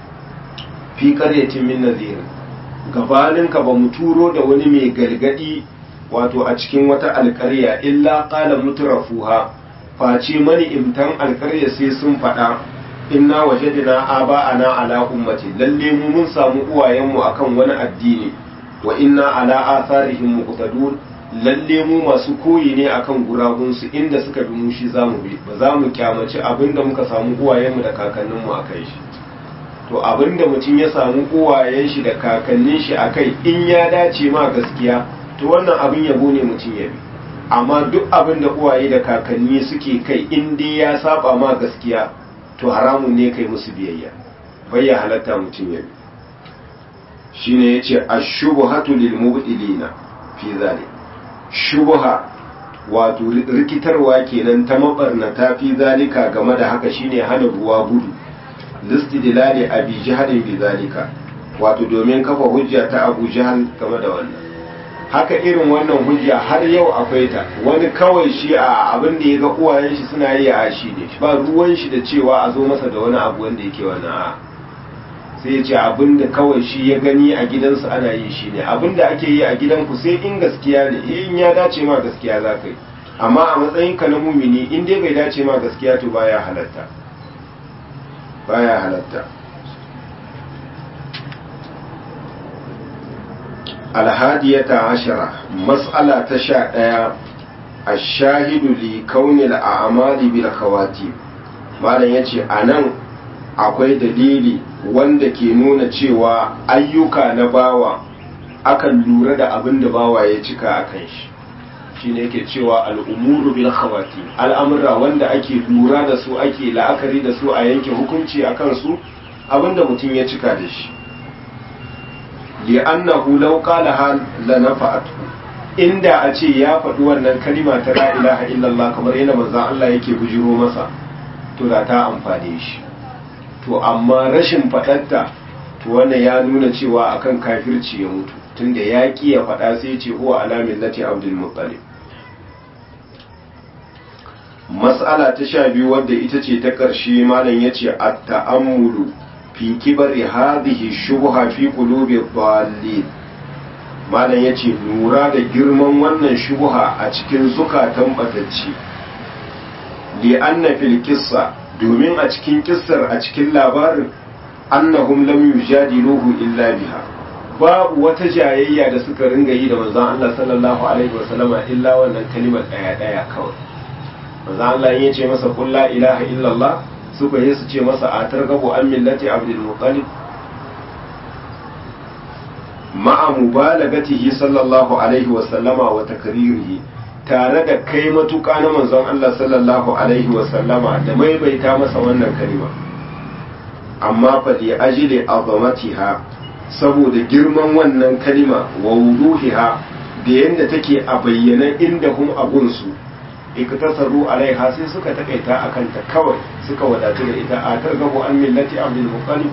[SPEAKER 1] fi qaryatin min nadhir gabaninka ba mu turo da wani mai gargadi wato a cikin wata alƙarya illa qala mutrafuha face mani imtan alƙarya sai sun faɗa inna wajadna aba'ana ala ummati lalle mu mun samu uwayenmu akan wani addini wa inna ala atharihim muqtadun lalle mu masu koyi ne akan gurabunsu inda suka bi mu shi zamu bi ba za mu kyamaci abinda muka samu uwayenmu da kakanninmu akai shi to abinda mutum ya samu uwayen shi da kakannin shi akai in ya dace ma gaskiya to wannan abin yabo ne mutum ya bi amma duk abin da uwaye da kakanni suke kai in dai ya saba ma gaskiya to haramun ne kai musu biyayya bai ya halatta mutum ya bi shine yace ash-shubhatu lil mubtilina fi zalik shubha wato rikitarwa kenan ta mabarnata fi zalika game da haka shine hana ruwa gudu listidlali abi jahl bi zalika wato domin kafa hujja ta abu jahl game da wannan haka irin wannan hujja har yau akwai ta wani kawai shi a abin da ya ga uwayen shi suna yi a shi ne ba ruwan shi da cewa a zo masa da wani abu wanda yake wannan a sai ya ce abin da kawai shi ya gani a gidansu ana yi shi ne abin da ake yi a gidanku sai in gaskiya ne in ya dace ma gaskiya za ka yi amma a matsayin ka na mumini in dai bai dace ma gaskiya to baya halatta baya halatta alhadiyata ashara mas'ala ta sha ɗaya ashahidu li kaunil a'mali bil khawati malam yace anan akwai dalili wanda ke nuna cewa ayyuka na bawa akan lura da abin da bawa ya cika a kan shi shine yake cewa al'umuru bil khawati al'amura wanda ake lura da su ake la'akari da su a yanke hukunci a kansu abinda mutum ya cika da shi li'annahu law qala la nafa'atu inda a ce ya faɗi wannan kalima ta la ilaha illallah kamar yana manzon Allah yake bujiro masa to da ta amfane shi to amma rashin faɗatta to wannan ya nuna cewa akan kafirci ya mutu tunda ya ƙi ya faɗa sai ce huwa ala millati abdul muttalib mas'ala ta sha biyu wadda ita ce ta ƙarshe malam ya ce a ta'ammulu fi kibari hadhihi shubha fi qulubi dhalin malam ya ce lura da girman wannan shubha a cikin zukatan batacci li anna fil qissa domin a cikin kissar a cikin labarin annahum lam yujadiluhu illa biha babu wata jayayya da suka ringa yi da manzon Allah sallallahu alaihi wasallama illa wannan kalimar daya daya kawai manzo Allah ya ce masa qul la ilaha illallah suka yi su ce masa a targabu an millati abdul muttalib ma'a mubalagatihi sallallahu alaihi wa sallama wa takririhi tare da kai matuƙa na manzon Allah sallallahu alaihi wa sallama da maimaita masa wannan kalima amma fa li ajli azamatiha saboda girman wannan kalima wa wuduhiha da yanda take a bayyana inda hum abunsu iktasaru alaiha sai suka takaita akan ta kawai suka wadatu da ita a targabu an millati abdul muttalib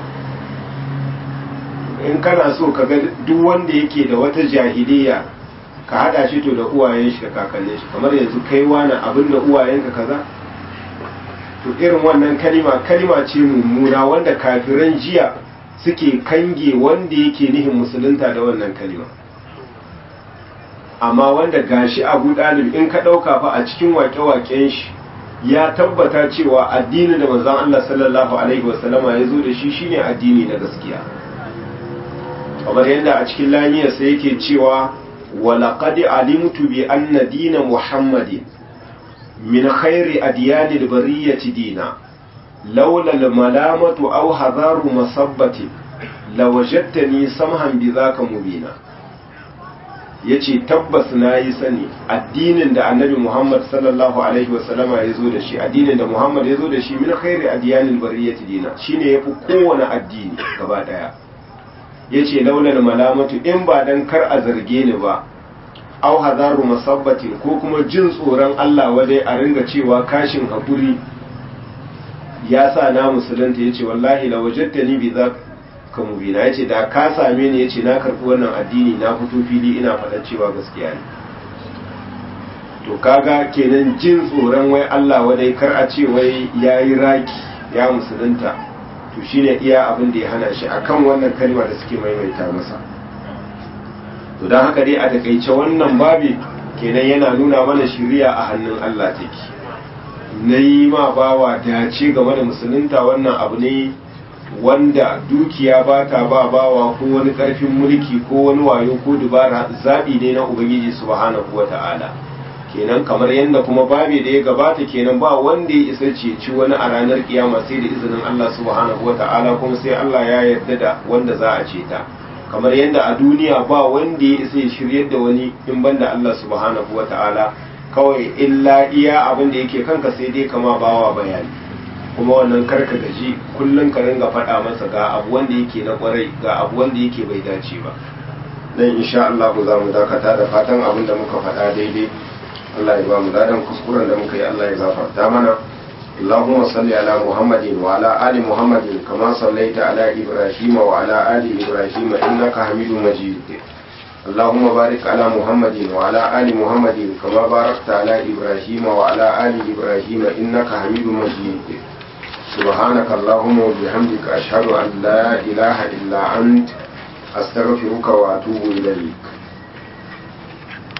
[SPEAKER 1] in kana so ka ga duk wanda yake da wata jahiliya ka hada shi to da uwayen shi da kakannin shi kamar yanzu kai wani abin da uwayenka kaza to irin wannan kalima kalima ce mummuna wanda kafiran jiya suke kange wanda yake nihin musulunta da wannan kalima amma wanda gashi abu dalib in ka ɗauka fa a cikin wake-waken shi ya tabbata cewa addinin da manzon Allah sallallahu alaihi wasallama ya zo da shi shine addini na gaskiya kamar yadda a cikin lamiyarsa yake cewa walaƙadi alimtu bi anna dina muhammadin min khairi adiyanil bariyati dina laula malamatu aw hadaru masabbati lawajadtani samhan bi zaka mubina yace tabbas nayi sani addinin da annabi muhammad sallallahu alaihi wasallama ya zo da shi addinin da muhammad ya zo da shi min khairi adiyanil bariyati dina shine yafi kowane addini gaba daya ya ce launar malamatu in ba dan kar a zarge ni ba au hazaru masabbatin ko kuma jin tsoron Allah wadai a ringa cewa kashin haƙuri ya sa na musulunta ya ce wallahi la wajatta ni bi za ka mubina ya ce da ka same ni ya ce na karɓi wannan addini na fito fili ina faɗa cewa gaskiya ne to kaga kenan jin tsoron wai Allah wadai kar a ce wai yayi raki ya musulunta to shine iya abin da ya hana shi akan wannan kalma da suke maimaita masa to don haka dai a takaice wannan babi kenan yana nuna mana shiriya a hannun Allah take na yi ma bawa dace game da musulunta wannan abu ne wanda dukiya ba ta ba bawa ko wani karfin mulki ko wani wayo ko dubara zaɓi ne na ubangiji subhanahu wa ta'ala kenan kamar yadda kuma babi da ya gabata kenan ba wanda ya isa ceci wani a ranar kiyama sai da izinin Allah subhanahu wa ta'ala kuma sai Allah ya yarda da wanda za a ceta kamar yadda a duniya ba wanda ya isa ya shiryar da wani in banda Allah subhanahu wa ta'ala kawai illa iya abin da yake kanka sai dai kama bawa bayani kuma wannan karka gaji kullum ka ringa faɗa masa ga abu wanda yake na kwarai ga abu wanda yake bai dace ba dan insha Allah za mu dakata da fatan abin da muka faɗa daidai Allah ya ba mu dadan kuskuren da muka yi Allah ya gafarta mana اللهم صل على محمد وعلى آل محمد كما صليت على إبراهيم وعلى آل إبراهيم إنك حميد مجيد اللهم بارك على محمد وعلى آل محمد كما باركت على إبراهيم وعلى آل إبراهيم إنك حميد مجيد سبحانك اللهم وبحمدك أشهد أن لا إله إلا أنت أستغفرك وأتوب إليك